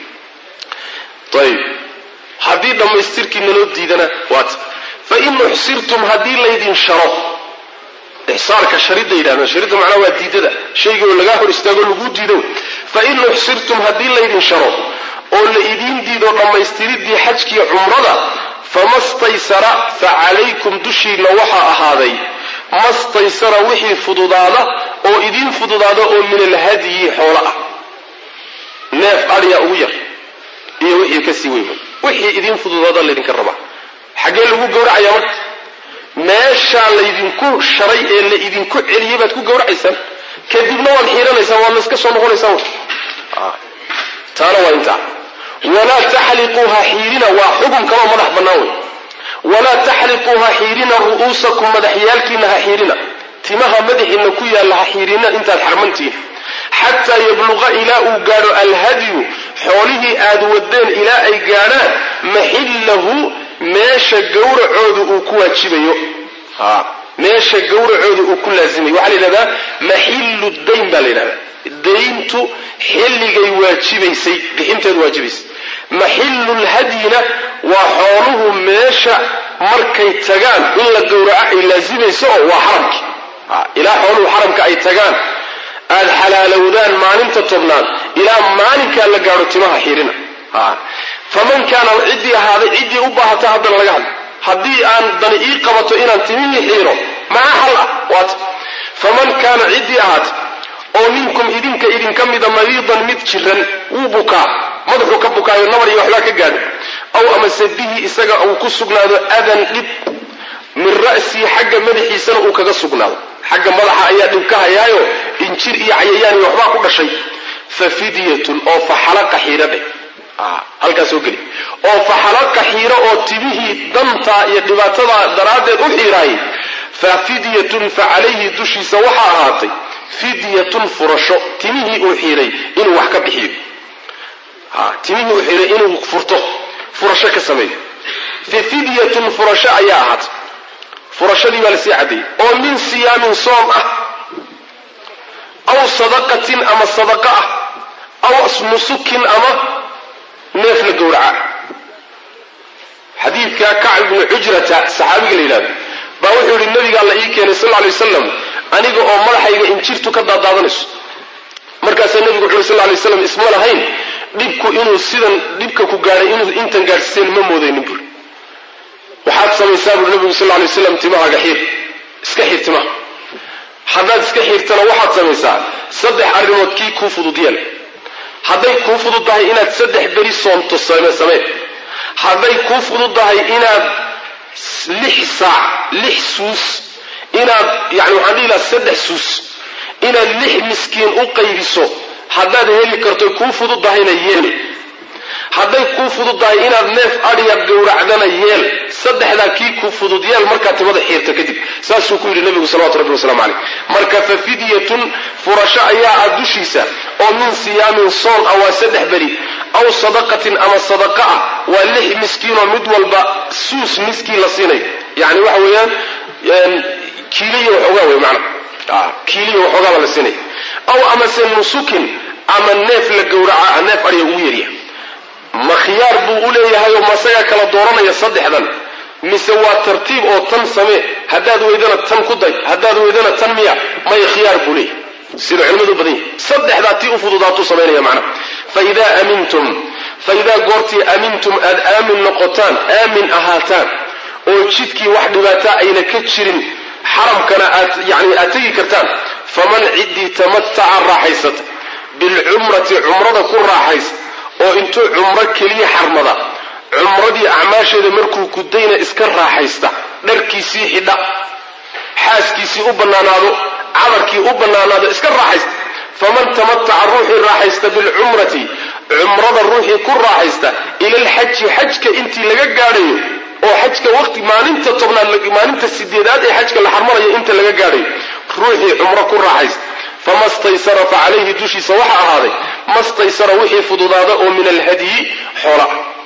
ayib haddii dhammaystirkii naloo diidana waata fain uxsirtum haddii laydin sharo ixsaarka sharidda yidhahda sharidda macnaha waa diidada shayga oo lagaa hor istaago laguu diido fain uxsirtum haddii laydin sharo oo la idiin diido dhammaystiridii xajkiiyo cumrada fama staysara fa calaykum dushiinna waxaa ahaaday mastaysara wixii fududaada oo idiin fududaada oo min alhadyi xoolo ah neef adhiya ugu yar iyo wixii kasii weyn wixii idiin fududaada laydinka rabaa xaggee lagu gowracayaa marka meeshaa laydinku sharay ee la idinku celiyey baad ku gowracaysaan kadibna waad xiiranaysaan waad layska soo noqonaysaan taana waa intaa walaa taxliquuha xiirina waa xukun kaloo madax bannaan wey walaa taxliquuha xiirina ru'uusakum madaxyaalkiina ha xiirina timaha madaxiina ku yaalla ha xiirina intaad xarmantihiin xataa yabluqa ilaa uu gaadho alhadyu xoolihii aad wadeen ilaa ay gaadhaan maxillahu meesha gawracooda uu ku waajibayo meesha gawracooda uu ku laazimayo waxaa la yidhahdaa maxillu dayn baa la yidhahdaa dayntu xilligay waajibaysay bixinteedu waajibaysay maxillulhadyina waa xooluhu meesha markay tagaan in la gowraco ay laazimayso oo waa xaramki ilaa xooluhu xaramka ay tagaan aad xalaalowdaan maalinta tobnaad ilaa maalinkaa la gaadho timaha xirina faman kaana ciddii ahaaday ciddii u baahata haddana laga hadla haddii aan dani ii qabato inaan timihii xiiro maxaa hal ah waata faman kaana ciddii ahaata oo minkum idinka idinka mida mariidan mid jiran wuu bukaa madaxuu ka bukaayo nabar iyo waxbaa ka gaadho aw amase bihi isaga uu ku sugnaado adan dhib min ra'sii xagga madaxiisana uu kaga sugnaado xagga madaxa ayaa dhib ka hayaayo injir iyo cayayaan iyo waxbaa ku dhashay fa fidyatun oo fa xalaqa xiira dheh halkaas soo geli oo fa xalaqa xiiro oo timihii dantaa iyo dhibaatadaa daraaddeed u xiiraayay fa fidyatun fa calayhi dushiisa waxaa ahaatay fidyatun furasho timihii uu xiiray inuu wax ka bixiyo timihii uu xiiray inuu furto furasho ka sameeyo fa fidyatun furasho ayaa ahaatay furashadii baa lasii caddeeyey oo min siyaamin soom ah aw sadaqatin ama sadaqa ah aw nusukin ama neef la gowraca xadiidka kacb ibnu xujrata saxaabiga la yidhahdo baa wuxuu yihi nabigaa la ii keenay sal ly wasalam aniga oo madaxayga injirtu ka daadaadanayso markaasaa nebigu wuxu yhi sal lay slam isma lahayn dhibku inuu sidan dhibka ku gaadhay inuu intan gaadhsiiseen ma moodaynin buuri waxaad samaysaa buuri nabigu sal lay waslam timahaaga xiir iska xiir timaha haddaad iska xiirtana waxaad samaysaa saddex arrimood kii kuu fudud yeel hadday kuu fudud tahay inaad saddex beri soomto samee hadday kuu fudud tahay inaad lix saac lix suus inaad yani waxaan dhihi lahaa saddex suus inaad lix miskiin u qaybiso haddaad heli karto kuu fudud tahayna yeel hadday kuu fudud tahay inaad neef adhiya gowracdana yeel saddexdaa kii kuu fudud yeel markaad timada xiirto kadib saasuu ku yidhi nabigu salawatu rabbi waslamu caleyh marka fa fidyatun furasho ayaa ah dushiisa oo min siyaamin soon ah waa saddex beri aw sadaqatin ama sadaqa ah waa lix miskiinoo mid walba suus miskiin la siinayo yani waxa weeyaan kiiliya waxoogaa wey mana kiiliya waxoogaa baa la siinaya aw amase nusukin ama neef la gowraca neef adhiya ugu yarya ma khiyaar buu u leeyahay oo masagaa kala dooranaya saddexdan mise waa tartiib oo tan samee haddaad weydana tan ku day haddaad weydana tan miya maya khiyaar buu leeyahay sida culimadu badan yahi saddexdaa tii u fududaatuu samaynaya macnaha faidaa amintum faidaa goortii amintum aad aamin noqotaan aamin ahaataan oo jidkii wax dhibaataa ayna ka jirin xaramkana aad yani aad tegi kartaan faman ciddii tamataca raaxaysata bilcumrati cumrada ku raaxaysa oo intuu cumro keliya xarmada cumradii acmaasheeda markuu gudayna iska raaxaysta dharkiisii xidha xaaskiisii u bannaanaado cadarkii u bannaanaado iska raaxaysta faman tamataca ruuxii raaxaysta bilcumrati cumrada ruuxii ku raaxaysta ila alxaji xajka intii laga gaadhayo oo xajka waqti maalinta tobnaad maalinta sideedaad ee xajka la xarmanayo inta laga gaadhayo ruuxii cumro ku raaxaysta fama staysara fa calayhi dushiisa waxa ahaaday ma staysara wixii fududaada oo min alhadyi xoola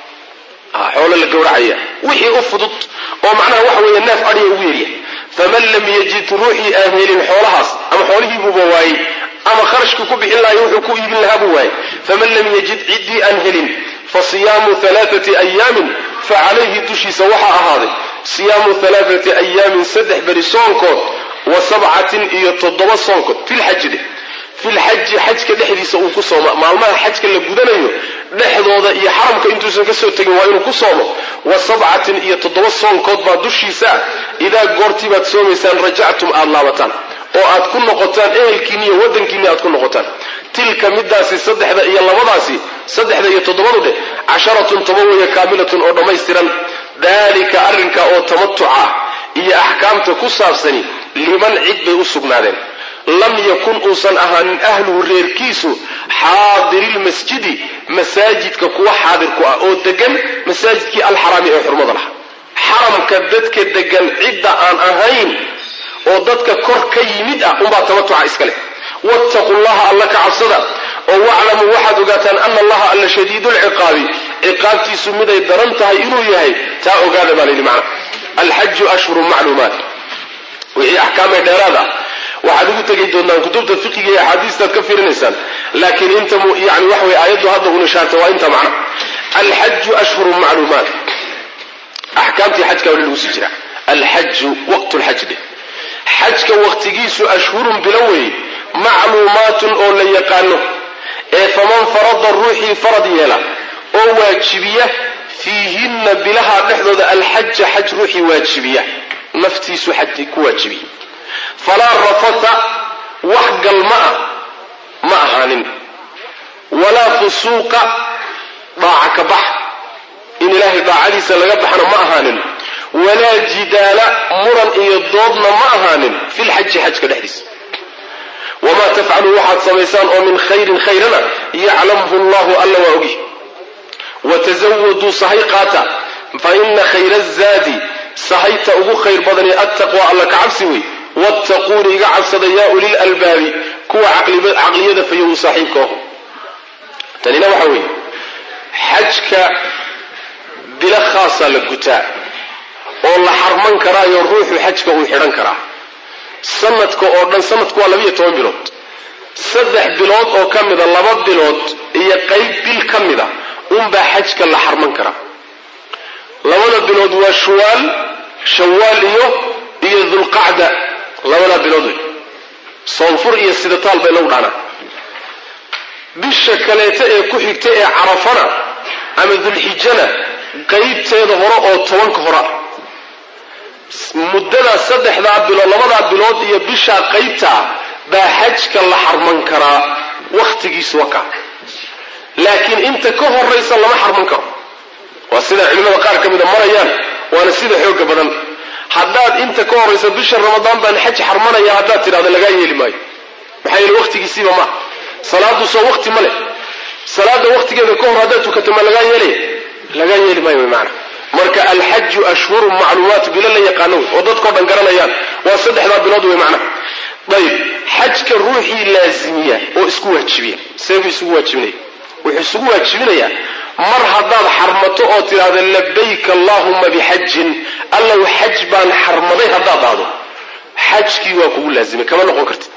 xoolo la gowracaya wixii u fudud oo macnaha waxa weeye neef adhiya ugu yerya faman lam yajid ruuxii aan helin xoolahaas ama xoolihiibuuba waayey ama kharashkii ku bixin lahayo wuxuu ku iibin lahaa buu waayey faman lam yajid ciddii aan helin fa siyaamu alaaati ayaamin fa calayhi dushiisa waxaa ahaaday siyaamu alaaati ayaamin saddex beri soonkood wa sabcatin iyo toddoba soonkood filxaji dheh filxaji xajka dhexdiisa uu ku sooma maalmaha xajka la gudanayo dhexdooda iyo xaramka intuusan kasoo tegin waa inuu ku soomo wa sabcatin iyo toddoba soonkood baa dushiisa idaa goortii baad soomaysaan rajactum aada laabataan oo aad ku noqotaan ehelkiinni iyo waddankiinni aad ku noqotaan tilka midaasi saddexda iyo labadaasi saddexda iyo toddobadu dheh casharatun toba weeye kaamilatun oo dhammaystiran daalika arrinka oo tamatuca ah iyo axkaamta ku saabsani liman cid bay u sugnaadeen lam yakun uusan ahaanin ahluhu reerkiisu xaadirilmasjidi masaajidka kuwa xaadir ku ah oo degan masaajidkii alxaraami ee xurmada laha xaramka dadka degan cidda aan ahayn oo dadka kor ka yimid ah unbaa tamatuca iska leh wattaqu llaha alla ka cabsada oo waclamuu waxaad ogaataan ana allaha alla shadiidu lciqaabi ciqaabtiisu miday daran tahay inuu yahay taa ogaada baa layidhi macna alxaju ashhurun macluumaat wixii axkaamee dheeraad ah waxaad ugu tegi doontaan kutubta fiqiga iyo axaadiistaad ka fiirinaysaan laakiin inta yani waxa wey aayaddu hadda un ishaartay waa inta macna alxaju ashhurun macluumaat axkaamtii xajka wali lagu sii jira alxaju waqtu lxaj dheh xajka waqtigiisu ashhurun bilo weeye macluumaatun oo la yaqaano ee faman farada ruuxii farad yeela oo waajibiya fiihinna bilaha dhexdooda alxaja xaj ruuxii waajibiya naftiisu xaj ku waajibiya falaa rafata wax galma ah ma ahaanin walaa fusuuqa daaca ka bax in ilaahay daacadiisa laga baxna ma ahaanin walaa jidaala muran iyo doodna ma ahaanin filxaji xajka dhexdiisa wamaa tafcaluu waxaad samaysaan oo min khayrin khayrana yaclamhu llahu alla waa ogi watazawaduu sahay qaata fa ina khayra zaadi sahayta ugu khayr badani attaqwa alla ka cabsi wey wattaquuni iga cabsada yaa ulil albaabi kuwa caqliyada fayow saaxiibka aho tanina waxa weeye xajka bilo khaasaa la gutaa oo la xarman karaayo ruuxu xajka uu xidhan karaa sanadka oo dhan sanadku waa labiyo toban bilood saddex bilood oo ka mida laba bilood iyo qayb bil ka mida unbaa xajka la xarman karaa labada bilood waa shuwaal shawaal iyo iyo dulqacda labadaa bilood wey soonfur iyo sidataal bay lagu dhaanaa bisha kaleeta ee ku xigta ee carafana ama dulxijana qaybteeda hore oo tobanka hore ah muddadaa saddexdaa bilood labadaa bilood iyo bishaa qaybtaa baa xajka la xarman karaa wakhtigiisu waka laakiin inta ka horaysa lama xarman karo waa sida culimmada qaar ka mida marayaan waana sida xooga badan haddaad inta ka horaysa bisha ramadaan baan xaj xarmanaya haddaad tidhahdo lagaa yeeli maayo maxaa yeele wakhtigiisiiba maaha salaadu soo wakti ma leh salaada wakhtigeeda ka hor haddaad tukato ma lagaa yeelaya lagaa yeeli maayo wy maana marka alxaju ashhurun macluumaat bilo la yaqaano wey oo dadkao dhan garanayaan waa saddexdaa bilood wey macnaha ayib xajka ruuxii laazimiya oo isku waajibiya seebuu isugu waajibinaya wuxuu isugu waajibinayaa mar haddaad xarmato oo tidhaahda labayk allahuma bixajin allow xaj baan xarmaday haddaad dhahdo xajkii waa kugu laazimay kama noqon karti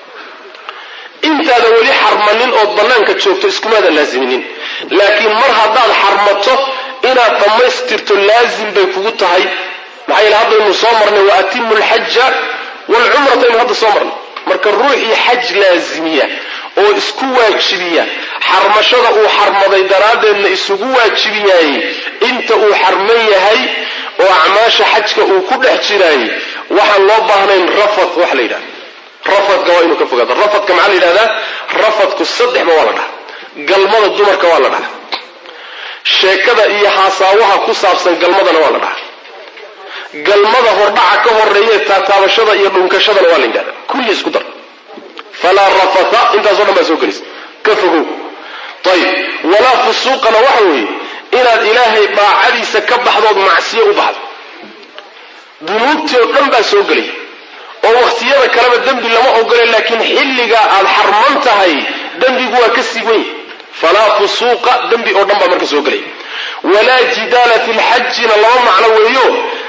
intaadan weli xarmanin ood bannaanka joogto iskumaadan laaziminin laakiin mar haddaad xarmato inaad dhammaystirto laazim bay kugu tahay maxaa yeele haddaynu soo marnay wa atimu alxaja waalcumrata aynu hadda soo marnay marka ruuxii xaj laazimiya oo isku waajibiya xarmashada uu xarmaday daraaddeedna isugu waajibiyaayey inta uu xarman yahay oo acmaasha xajka uu ku dhex jiraayey waxaan loo baahnayn rafad wax la yidhahda rafadka waa inuu ka fogaado rafadka maxaa la yidhahdaa rafadku saddexba waa la dhaha galmada dumarka waa la dhaha sheekada iyo haasaawaha ku saabsan galmadana waa la dhaha galmada hordhaca ka horeeye taataabashada iyo dhunkashadana waa la yidhahda kulli isku dar falaa rafatha intaasoo dhan baa soo gelaysa ka fogow ayib walaa fusuuqana waxa weeye inaad ilaahay daacadiisa ka baxdood macsiyo u baxdo dunuubtii oo dhan baa soo gelaya oo wakhtiyada kaleba dembi lama ogole laakiin xilligaa aad xarman tahay dembigu waa ka sii wenya falaa fusuuqa dembi oo dhan baa marka soo gelaya walaa jidaala fi lxajina laba macno weeyo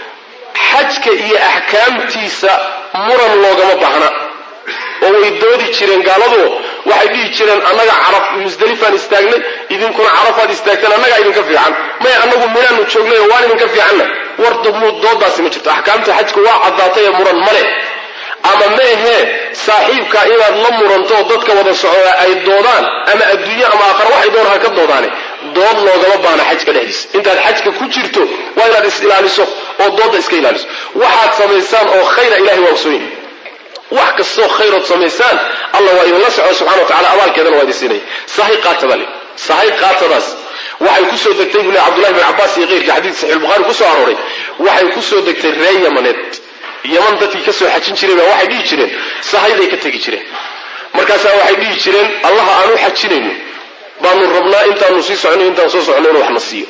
xajka iyo axkaamtiisa muran loogama baahna oo way doodi jireen gaaladu waxay dhihi jireen annaga caraf musdelifaan istaagnay idinkuna carafaad istaagteen annagaa idinka fiican maya annagu minaanu joognay oo waan idinka fiicanna war dumuud doodaasi ma jirto axkaamta xajka waa caddaatay ee muran male ama ma ahee saaxiibkaa inaad la muranto oo dadka wada socdaa ay doodaan ama adduunye ama aakhara waxay doon ha ka doodaane dood loogama baana xajka dhexdiisa intaad xajka ku jirto waa inaad is ilaaliso oo doodda iska ilaaliso waxaad samaysaan oo khayra ilahay waa usooyin wax kastoo khayrood samaysaan alla waa idinla soco subxana wa tacala abaalkeedana waa idin siinaya sahay qaata baa le sahay qaatadaas waxay kusoo degtay buu le cabdullahi bin cabbaas iyo keyrkii xadiid saxiix bukhaari kusoo arooray waxay kusoo degtay ree yamaneed yaman dadkii ka soo xajin jiray baa waxay dhihi jireen sahayday ka tegi jireen markaasaa waxay dhihi jireen allaha aan u xajinayno baanu rabnaa intaanu sii socno intaan soo socno inuu waxna siiyo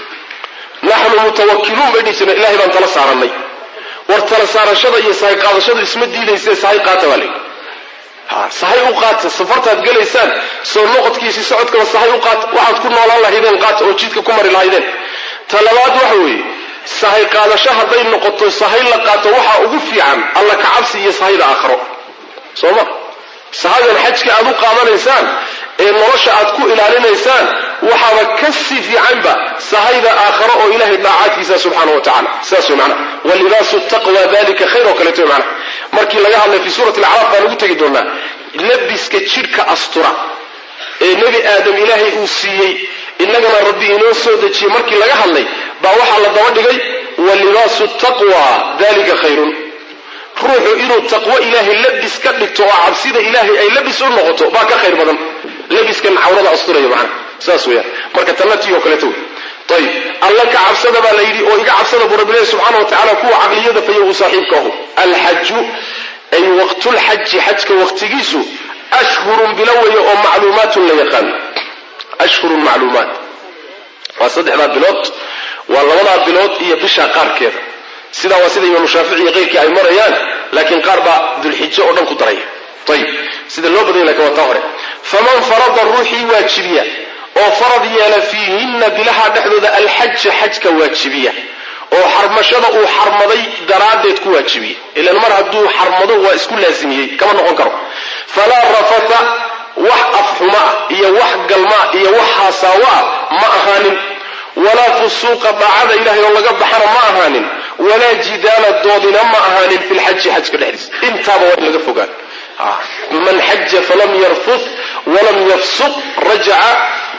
naxnu mutawakiluun bay dhihi jireen ilahay baan tala saarannay war tala saarashada iyo sahay qaadashadu isma diidayse sahay qaata baa layidhi ha sahay u qaata safartaad gelaysaan soo noqodkiisi socodkaba sahay u qaata waxaad ku noolaan lahaydeen qaata oo jidka ku mari lahaydeen ta labaad waxa weeye sahay qaadasho hadday noqoto sahay la qaato waxaa ugu fiican alla kacabsi iyo sahayda aakharo soo ma sahadan xajka aad u qaadanaysaan ee nolosha aad ku ilaalinaysaan waxaaba ka sii fiicanba sahayda aakharo oo ilahay daacaadkiisa subxaana wa tacala sidaas wey macnaha walibaasu taqwa dalika khayr oo kaleeto wey macnaha markii laga hadlay fi suurati alacraaf baan ugu tegi doonaa labiska jidhka astura ee nebi aadam ilaahay uu siiyey innagana rabbi inoo soo dejiyey markii laga hadlay baa waxaa la daba dhigay walibaasu taqwa dalika khayrun ruuxu inuu taqwo ilaahay labis ka dhigto oo cabsida ilaahay ay labis u noqoto baa ka khayr badan labiskan cawrada asturaya macana saas weeyaan marka tannatii oo kaleeto wey ayib alla ka cabsada baa la yidhi oo iga cabsada buu rabbi leehy subxana wa tacala kuwa caqliyada fayo uu saaxiibka ahu alxaju ay waqtulxaji xajka waqtigiisu ashhurun bilo weeye oo macluumaatun la yaqaano ashhurun macluumaat waa saddexdaa bilood waa labadaa bilood iyo bishaa qaarkeeda sidaa waa sida imaamu shaafici iyo keyrkii ay marayaan laakiin qaar baa dulxijo oo dhan ku daraya ayib sida loo badanya lakin waa taa hore faman farada ruuxii waajibiya oo farad yeela fiihinna bilaha dhexdooda alxaja xajka waajibiya oo xarmashada uu xarmaday daraaddeed ku waajibiya ilan mar hadduu xarmado waa isku laasimiyey kama noqon karo falaa rafata wax afxumaa iyo wax galmaa iyo wax haasaawa ma ahaanin walaa fusuuqa daacada ilahay oo laga baxana ma ahaanin walaa jidaala doodina ma ahaanin fi lxaji xajka dhexdiisa intaaba waa in laga fogaan man xaja falam yarfud walam yafsuq rajaca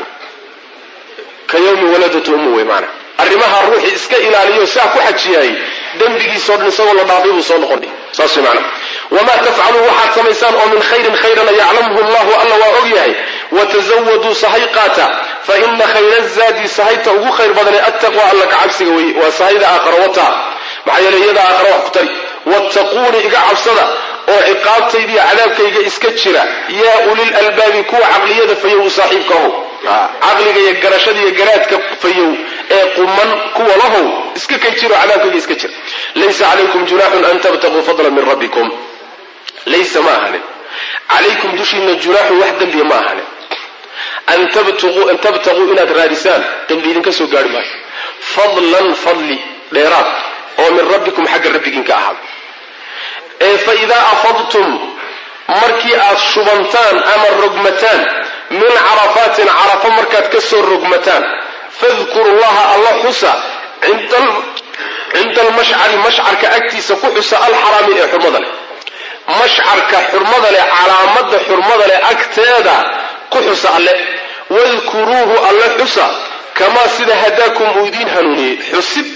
ka yawmi waladatu umu wey maana arrimaha ruuxii iska ilaaliyo saa ku xajiyaayey dembigiisoo dhan isagoo la dhaafay buu soo noqonay saas wey maana wamaa tafcaluu waxaad samaysaan oo min khayrin khayrana yaclamhu llahu alla waa og yahay watazawaduu sahay qaata fa ina khayra zaadi sahayta ugu khayr badanee attaqwa alla ka cabsiga weye waa sahayda aakhara wataha maxaa yeele iyada aakhara wax ku tari wattaquuni iga cabsada oo ciqaabtaydiiyo cadaabkayga iska jira yaa ulil albaabi kuwa caqliyada fayow u saaxiibka ahow caqliga iyo garashada iyo garaadka fayow ee quman kuwa lahow iska kay jiro cadaabkayga iska jira laysa calaykum junaaxun an tabtaquu fadlan min rabbikum laysa ma ahanin calaykum dushiina junaaxun wax dembiya ma ahanin an tabtaquu inaad raadisaan dembi idinka soo gaari maayo fadlan fadli dheeraad oo min rabbikum xagga rabbigiin ka ahaada ee fa idaa afadtum markii aad shubantaan ama rogmataan min carafaatin carafo markaad ka soo rogmataan fadkuru llaha alla xusa cinda almashcari mashcarka agtiisa ku xusa alxaraami ee xurmada leh mashcarka xurmada leh calaamada xurmada leh agteeda ku xusa alle wadkuruuhu alle xusa kamaa sida hadaakum uu idiin hanuuniyey xusid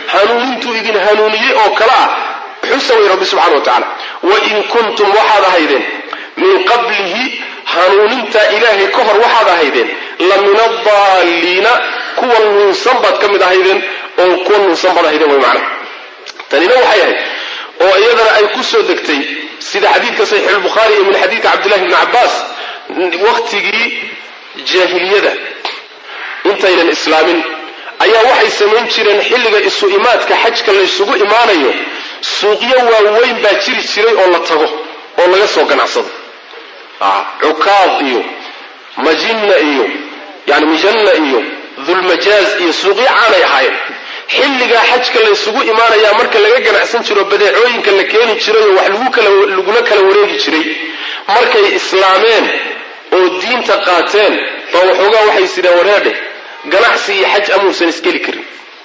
hanuunintuu idin hanuuniyey oo kale ah xusa way rabbi subxana wa tacaala wain kuntum waxaad ahaydeen min qablihi hanuunintaa ilaahay ka hor waxaad ahaydeen la min adaalliina kuwa nuunsan baad ka mid ahaydeen oo kuwa nuunsan baad ahaydeen way macna tanina waxay ahayd oo iyadana ay ku soo degtay sida xadiidka saxiixulbukhaari iyo min xadiidka cabdillahi bni cabbaas wakhtigii jaahiliyada intaynan islaamin ayaa waxay samayn jireen xilliga isu imaadka xajka laysugu imaanayo suuqyo waaweyn baa jiri jiray oo la tago oo laga soo ganacsado cukaad iyo majinna iyo yani mijanna iyo dulmajaaz iyo suuqyo caanay ahaayeen xilligaa xajka laysugu imaanayaa marka laga ganacsan jiro badeecooyinka la keeni jiray oo wax lagula kala wareegi jiray markay islaameen oo diinta qaateen baa waxoogaa waxay sideen wareedhe ganacsi iyo xaj amuusan isgeli karin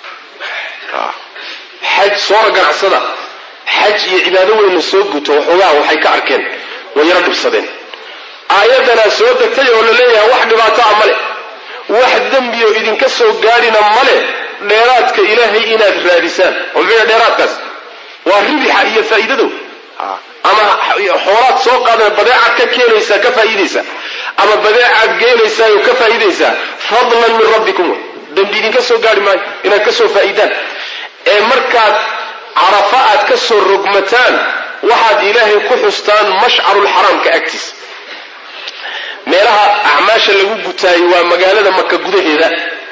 xaj soora ganacsada xaj iyo cibaado weynna soo guto waxoogaa waxay ka arkeen way yaro dhibsadeen aayaddanaa soo degtay oo la leeyahay wax dhibaato a male wax dembioo idinka soo gaadhina male dheeraadka ilaahay inaad raadisaan oo muxuu dheeraadkaas waa ribixa iyo faa'iidadow ama xoolaad soo qaadana badeecaad ka keenaysaa ka faa'iidaysaa ama badeecaad geenaysaa oo ka faa'iidaysaa fadlan min rabbikum wey dembi idinka soo gaadhi maayo inaad ka soo faa'iidaan ee markaad carafa aad ka soo rogmataan waxaad ilaahay ku xustaan mashcarulxaraamka agtiisa meelaha acmaasha lagu gutaayo waa magaalada maka gudaheeda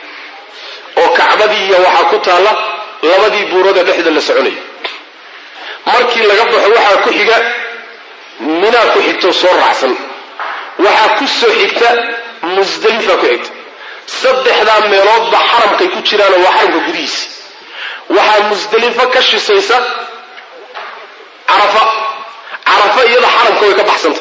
oo kacbadii iyo waxaa ku taalla labadii buurada dhexda la soconayo markii laga baxo waxaa ku xiga minaa ku xigto soo raacsan waxaa ku soo xigta musdalifa ku xigta saddexdaa meeloodba xaramkay ku jiraanoo waa xaramka gudihiisa waxaa musdelifo ka shisaysa carafa carafa iyada xaramka way ka baxsanta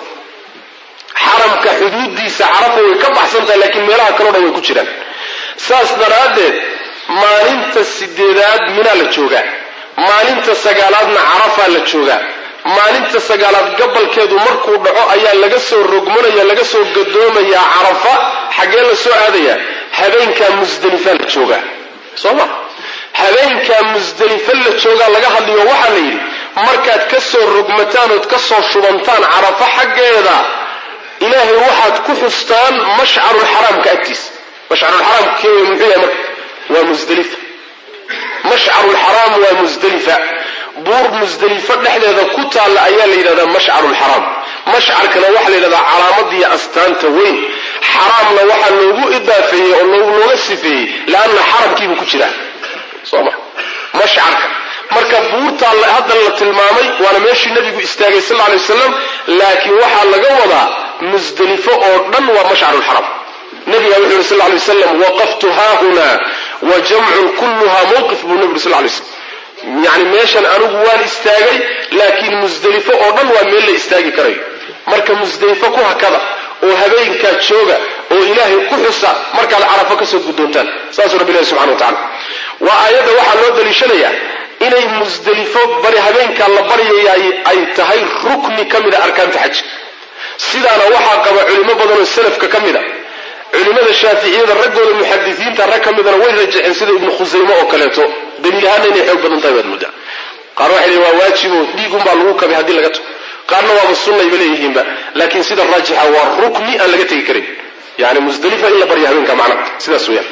xaramka xuduudiisa carafa way ka baxsantaha laakiin meelaha kaleo dhan way ku jiraan saas daraaddeed maalinta sideedaad minaa la joogaa maalinta sagaalaadna carafaa la joogaa maalinta sagaalaad gabalkeedu markuu dhaco ayaa laga soo rogmanaya laga soo gadoomayaa carafa xaggee la soo aadayaa habeenkaa musdelifa la joogaa soo ma habeenkaa musdelifo la joogaa laga hadlayo waxaa la yidhi markaad ka soo rogmataan ood ka soo shubantaan carafo xaggeeda ilaahay waxaad ku xustaan mashcarulxaraamka agtiisa mashcarulxaraamka keeya muxuu yahay marka waa musdelifa mashcarulxaraam waa musdelifa buur musdelifo dhexdeeda ku taalla ayaa la yidhahdaa mashcarulxaraam mashcarkana waxaa la yidhahdaa calaamadiiyo astaanta weyn xaraamna waxaa loogu idaafeeyey oo looga sifeeyey leanna xaramkiibuu ku jiraa soo ma mashcarka marka buurtaa hadda la tilmaamay waana meeshii nabigu istaagay sal alay wasalam laakiin waxaa laga wadaa musdelifo oo dhan waa mashcarulxaram nabiga wuxuu yuri sal lay wasalam waqaftu haahuna wa jamcun kulluha mawqif buu nabi yuri sal lay slam yani meeshan anigu waan istaagay laakiin musdelifo oo dhan waa meel la istaagi karayo marka musdelifo ku hakada oo habeenkaa jooga oo ilaahay ku xusa markaad carafo kasoo guddoontaan saasuu rabbi ilahi subxana wa tacala waa aayadda waxaa loo daliishanayaa inay musdelifo bari habeenkaa la baryayaay ay tahay rukni ka mida arkaanta xajka sidaana waxaa qaba culimo badanoo salafka ka mida culimada shaaficiyada raggooda muxadisiinta rag ka midana way rajaceen sida ibnu khusayme oo kaleeto daliil ahaana inay xoog badan tahay baad muddaa qaar waxay leeyiin waa waajibo dhiigunbaa lagu kabay haddii laga tago qaarna waaba sunnayba leeyihiinba laakiin sida raajixa waa rukni aan laga tegi karin yani musdelifa in la barya habeenka macna sidaas weyaan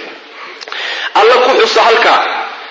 alla ku xusa halkaa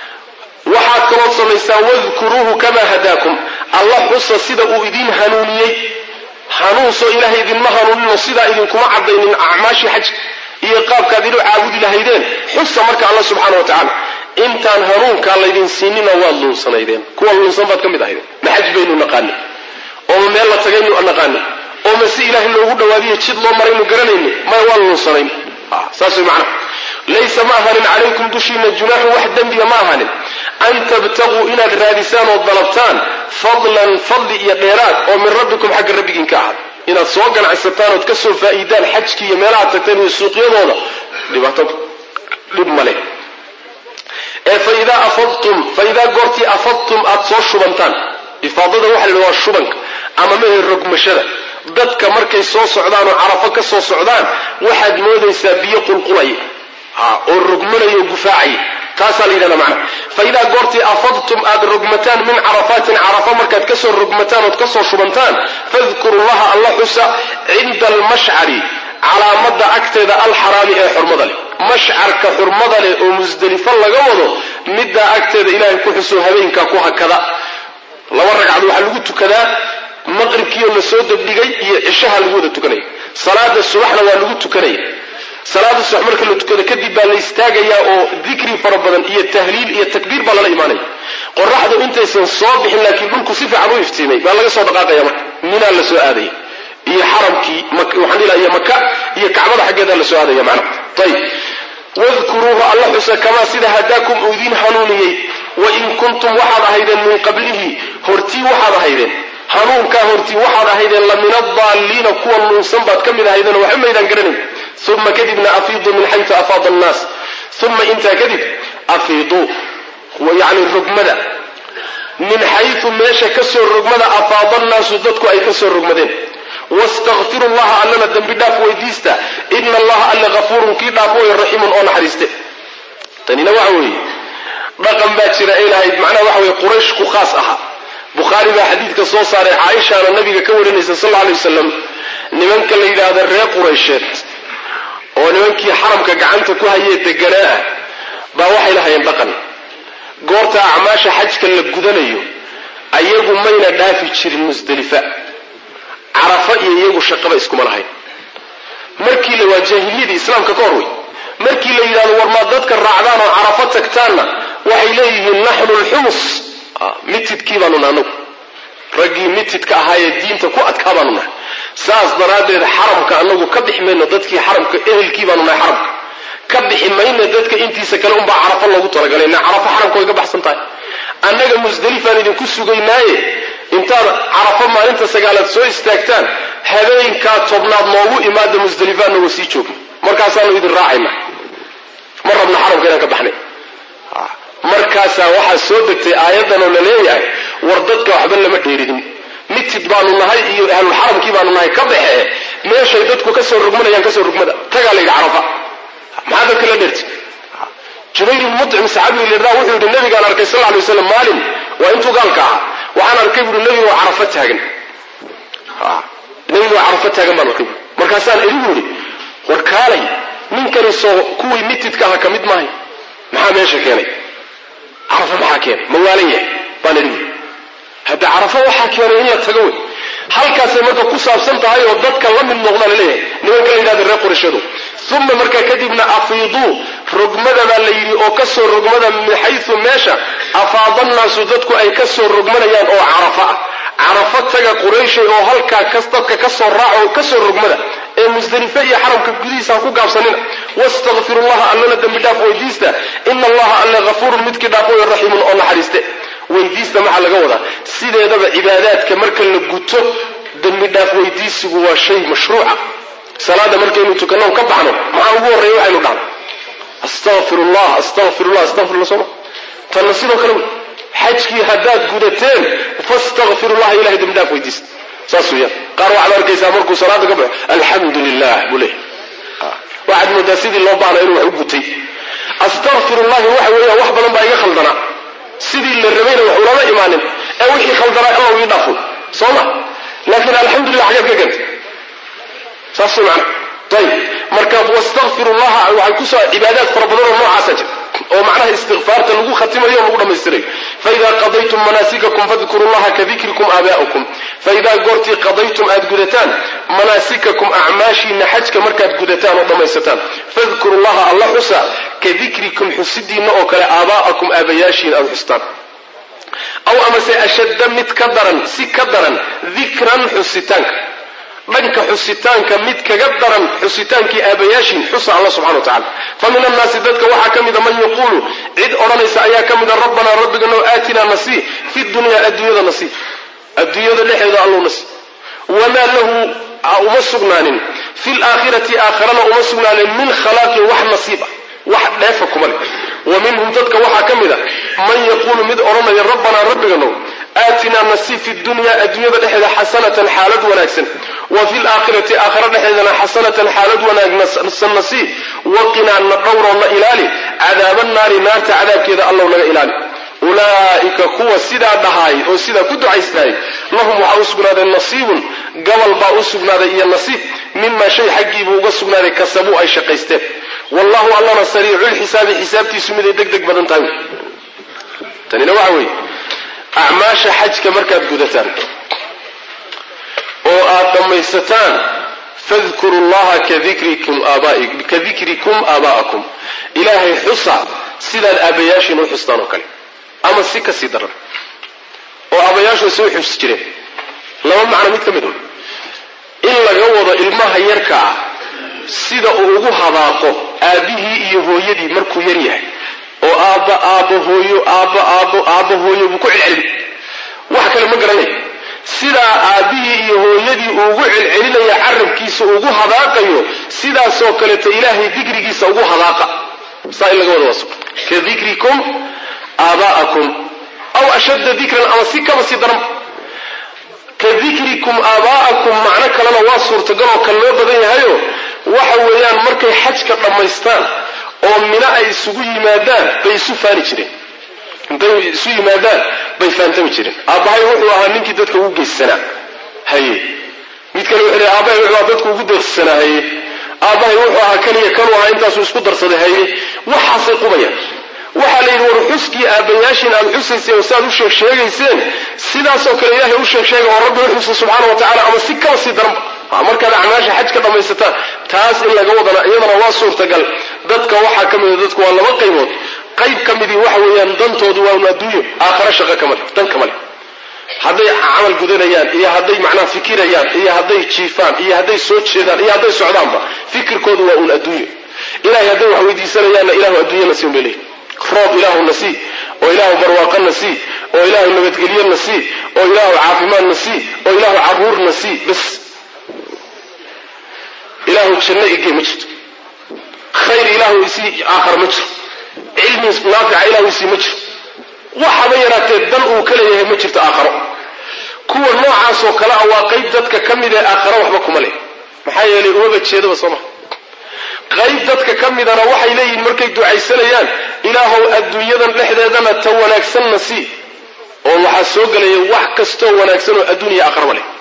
waxaad kalood samaysaan wadkuruuhu kamaa hadaakum alla xusa sida uu idin hanuuniyey hanuunsoo ilaahay idinma hanuuninoo sidaa idinkuma cadaynin acmaashii xajka iyo qaabkaad inu caabudi lahaydeen xusa marka alla subxaana wa tacaala intaan hanuunkaa laydin siinina waad luunsanaydeen kuwa luunsan baad ka mid ahaydeen ma xaj baynu naqaani ooma meel la tagaynu naqaani ooma si ilaahay loogu dhawaadiyo jid loo maraynu garanayni maya waan luunsanayn saas way macnaha laysa ma ahanin calaykum dushiina junaaxun wax dembiga ma ahanin an tabtaguu inaad raadisaan oo dalabtaan fadlan fadli iyo dheeraad oo min rabbikum xagga rabbigiin ka ahad inaad soo ganacsataan ood ka soo faa'iidaan xajkii iyo meelahaad tagteen iyo suuqyadooda dhibaato dhib male ee faidaa afadtum faidaa goortii afadtum aad soo shubantaan ifaadada waxa la waa shubanka ama mehe rogmashada dadka markay soo socdaan oo carafo ka soo socdaan waxaad moodaysaa biyo qulqulaya oo rogmanaya oo gufaacaya taasaa la yidhahda macna fa idaa goortii afadtum aad rogmataan min carafaatin carafa markaad kasoo rogmataan ood kasoo shubantaan fadkuru llaha alla xusa cinda almashcari calaamada agteeda alxaraami ee xurmada leh mashcarka xurmada leh oo musdelifo laga wado middaa agteeda ilaahay ku xuso habeenkaa ku hakada laba ragcad waxaa lagu tukadaa maqribkiioo la soo degdhigay iyo cishaha lagu wada tukanaya salaada subaxna waa lagu tukanaya salaada subax marka la tukado kadib baa la istaagayaa oo dikri fara badan iyo tahliil iyo takbiir baa lala imaanaya qoraxdu intaysan soo bixin laakiin dhulku si fiican u iftiimay baa laga soo dhaqaaqaya marka minaa la soo aadaya iyo xaramkii waxaan ilaa iyo maka iyo kacbada xaggeeda la soo aadaya macnaha ayib wadkuruuhu alla xusa kamaa sida hadaakum uu idiin hanuuniyey wain kuntum waxaad ahaydeen min qablihi hortii waxaad ahaydeen hanuunkaa hortii waxaad ahaydeen la min adaalliina kuwa nuunsan baad ka mid ahaydeen waxba maydaan garanayn uma kadibna afiiduu min xayu afaada annaas uma intaa kadib afiiduu yani rogmada min xayu meesha kasoo rogmada afaada annaasu dadku ay kasoo rogmadeen wastakfiru llaha allana dembi dhaaf weydiista ina allaha alle hafuurun kii dhaaf way raxiimun oo naxariiste tanina waxa weeye dhaqan baa jira ay lahayd macnaha waxa weye quraysh ku khaas aha bukhaari baa xadiidka soo saaray caaishaana nabiga ka warinaysa sal alla alay wasalam nimanka la yidhaahda reer quraysheed oo nimankii xaramka gacanta ku hayee deganaa ah baa waxay lahayeen dhaqan goorta acmaasha xajka la gudanayo ayagu mayna dhaafi jirin musdelifa carafa iyo iyagu shaqaba iskuma lahayn markii la waa jaahiliyadii islaamka ka hor wey markii la yidhahdo war maad dadka raacdaan oo carafo tagtaanna waxay leeyihiin naxnu lxumus mitidkii baanu nahay anagu raggii mitidka ahaayee diinta ku adkaa baanu nahay saas daraaddeed xaramka anagu ka bixi mayno dadkii xaramka ehelkii baanu nahay xaramka ka bixi mayna dadka intiisa kale unbaa carafo loogu talagalay na carafo xaramka way ka baxsan tahay annaga musdelifaan idinku sugaynaaye intaad carafo maalinta sagaalaad soo istaagtaan habeenkaa tobnaad noogu imaada musdelifaanna wa sii joogna markaasaanu idin raacayna ma rabna xaramka inaan ka baxnay markaasaa waxaa soo degtay aayadan oo la leeyahay war dadka waxba lama dheerihin mitid baanu nahay iyo ahlulxaramkii baanu nahay ka baxee meeshay dadku kasoo rugmanayaan kasoo rugmada tagaa la yidhi carafa maxaa dadka la dheerti jubayr ibn mucim saxaabiga layidhahda wuxuu yidhi nabigaan arkay sal lla lay waslam maalin waa intuu gaalka ahaa waxaan arkay buui nebiga oo carafo taagan nebiga oo carafo taagan baan arkay buui markaasaan idigu yidhi war kaalay ninkani soo kuwii mitidka aha ka mid maahay maxaa meesha keenay carafo maxaa keenay ma waalan yahay baan idhi buui hadda carafo waxaa keenay in la tago wey halkaasay marka ku saabsan tahay oo dadka la mid noqdaa laleeyahay nimanka la yidhahda reer qurashadu uma markaa kadibna afiiduu rogmada baa la yidhi oo kasoo rogmada min xayu meesha afaada nnaasu dadku ay kasoo rogmanayaan oo carafa ah carafo taga qurayshay oo halkaa dadka kasoo raaco kasoo rogmada ee musdelife iyo xaramka gudihiisa ha ku gaabsanina wastakfiru llaha allana dembi dhaaf weydiista ina allaha alle hafuurun midkii dhaaf way raxiimun oo naxariiste weydiista maxaa laga wadaa sideedaba cibaadaadka marka la guto dembi dhaaf weydiisigu waa shay mashruuca salaada markaynu tukano ka baxno maxaa ugu horreeya waxaynu dhahno astaqfir llah astaqfir llah astaqfirullah sooma tanna sidoo kale wey xajkii haddaad gudateen fastakfir llaha ilahay dembi dhaaf weydiista saas weeyaan qaar waxaad arkaysaa markuu salaada ka baxo alxamdu lilah buu leeyahy waxaad moodaa sidii loo baahna inuu wax u gutay astaqfir llahi waxa weeyaan wax badan baa iga khaldanaa sidii la rabayna wax ulama imaanin ee wixii khaldanaa alla ii dhaafo soo ma laakiin alxamdulilah xaggeed ka keentay saas wey macana ayib marka wastakfiru llaha waxay kusoo cibaadaad fara badan oo noocaasa jira oo macnaha istikfaarta lagu khatimayo o lagu dhammaystirayo faidaa qadaytum manaasikakum fadkuru llaha kadikrikum aabaa'ukum faidaa goortii qadaytum aad gudataan manaasikakum acmaashiina xajka markaad gudataan oo dhammaysataan fadkuru llaha alla xusa ka dikrikum xusidiinna oo kale aabaa'akum aabayaashiin aad xustaan aw amase ashadda mid ka daran si ka daran dikran xusitaanka dhanka xusitaanka mid kaga daran xusitaankii aabayaashiin xusa alla subxana wa tacala fa min annaasi dadka waxaa ka mida man yaquulu cid odhanaysa ayaa ka mida rabbanaa rabbigano aatinaa nasii fi dunyaa adduunyada nasiib adduunyada dhexeeda allow nasiib wamaa lahu uma sugnaanin fi laakhirati aakharana uma sugnaanin min khalaaqin wax nasiib ah wax dheefa kuma leh wa minhum dadka waxaa ka mid a man yaquulu mid odhanaya rabbanaa rabbiganow aatinaa nasiib fi dunya adduunyada dhexeeda xasanatan xaalad wanaagsan wa fi laakhirati aakhara dhexeedana xasanatan xaalad wanaagsan nasiib waqinaa na dhowroo na ilaali cadaaba naari naarta cadaabkeeda allow naga ilaali ulaa'ika kuwa sidaa dhahaay oo sidaa ku ducaystaayay lahum waxaa u sugnaaday nasiibun gabal baa u sugnaaday iyo nasiib mimaa shay xaggiibuu uga sugnaaday kasabuu ay shaqaysteen wallahu allana sariiculxisaabi xisaabtiisu miday deg deg badan tahay tanina waxa weeye acmaasha xajka markaad gudataan oo aad dhammaysataan fadkuru llaha ka dikrikum aabaa'akum ilaahay xusa sidaad aabayaashiin u xustaan oo kale ama si ka sii daran oo aabayaashu isay u xusi jireen laba macno mid ka mid un in laga wado ilmaha yarka ah sida uu ugu hadaaqo aabbihii iyo hooyadii markuu yar yahay oo aabba aabbo hooyo aabbo aabbo aabbo hooyo buu ku celcelin wax kale ma garanayo sidaa aabbihii iyo hooyadii uugu celcelinaya carabkiisa ugu hadaaqayo sidaasoo kaleeto ilaahay dikrigiisa ugu hadaaqa saa in laga wada waaso ka dikrikum aabaa'akum aw ashadda dikran ama si kaba sii daran ka dikrikum aabaa'akum macno kalena waa suurtagal oo kan loo badan yahayo waxa weeyaan markay xajka dhammaystaan oo mino ay isugu yimaadaan bay isu faani jireen intay isu yimaadaan bay faantami jireen aabbahay wuxuu ahaa ninkii dadka ugu geyssanaa haye mid kale wuxuu leey aabbahay wuxuu ahaa dadka ugu deeqsanaa haye aabbahay wuxuu ahaa kaniya kanuu ahaa intaasuu isku darsaday haye waxaasay qubayaan waxaa la yidhi war xuskii aabbayaashiin aad xusayseen oo siaad u sheeg sheegayseen sidaasoo kale ilaahay u sheeg sheega oo rabbi u xusa subxaana wa tacala ama si kaba sii daranba markaad acmaasha xaj ka dhammaysataan taas in laga wadana iyadana waa suurtagal dadka waxaa ka mida dadku waa laba qaybood qayb ka midii waxa weeyaan dantoodu waa un adduunyo aakhara shaqa kama le dan kama le hadday camal gudanayaan iyo hadday macnaha fikirayaan iyo hadday jiifaan iyo hadday soo jeedaan iyo hadday socdaanba fikirkoodu waa un adduunyo ilahay hadday wax weydiisanayaanna ilahu adduunya nasiib bay leeyihi roob ilaahu nasii oo ilaahu barwaaqo nasii oo ilaahu nabadgelyo nasii oo ilaahu caafimaad nasii oo ilaahu caruur nasii bas ilaahu janno igee ma jirto khayr ilaahu isii aakhara ma jiro cilmi naafica ilaahu isii ma jiro waxaba yaraatee dan uu ka leeyahay ma jirto aakharo kuwa noocaasoo kale ah waa qayb dadka ka mid ee aakharo waxba kuma leh maxaa yeelay umaba jeedaba soo maha qayb dadka ka midana waxay leeyihiin markay ducaysanayaan ilaahow adduunyadan dhexdeedana ta wanaagsanna sii oo waxaa soo gelaya wax kastoo wanaagsan oo adduun iyo aakhiraba leh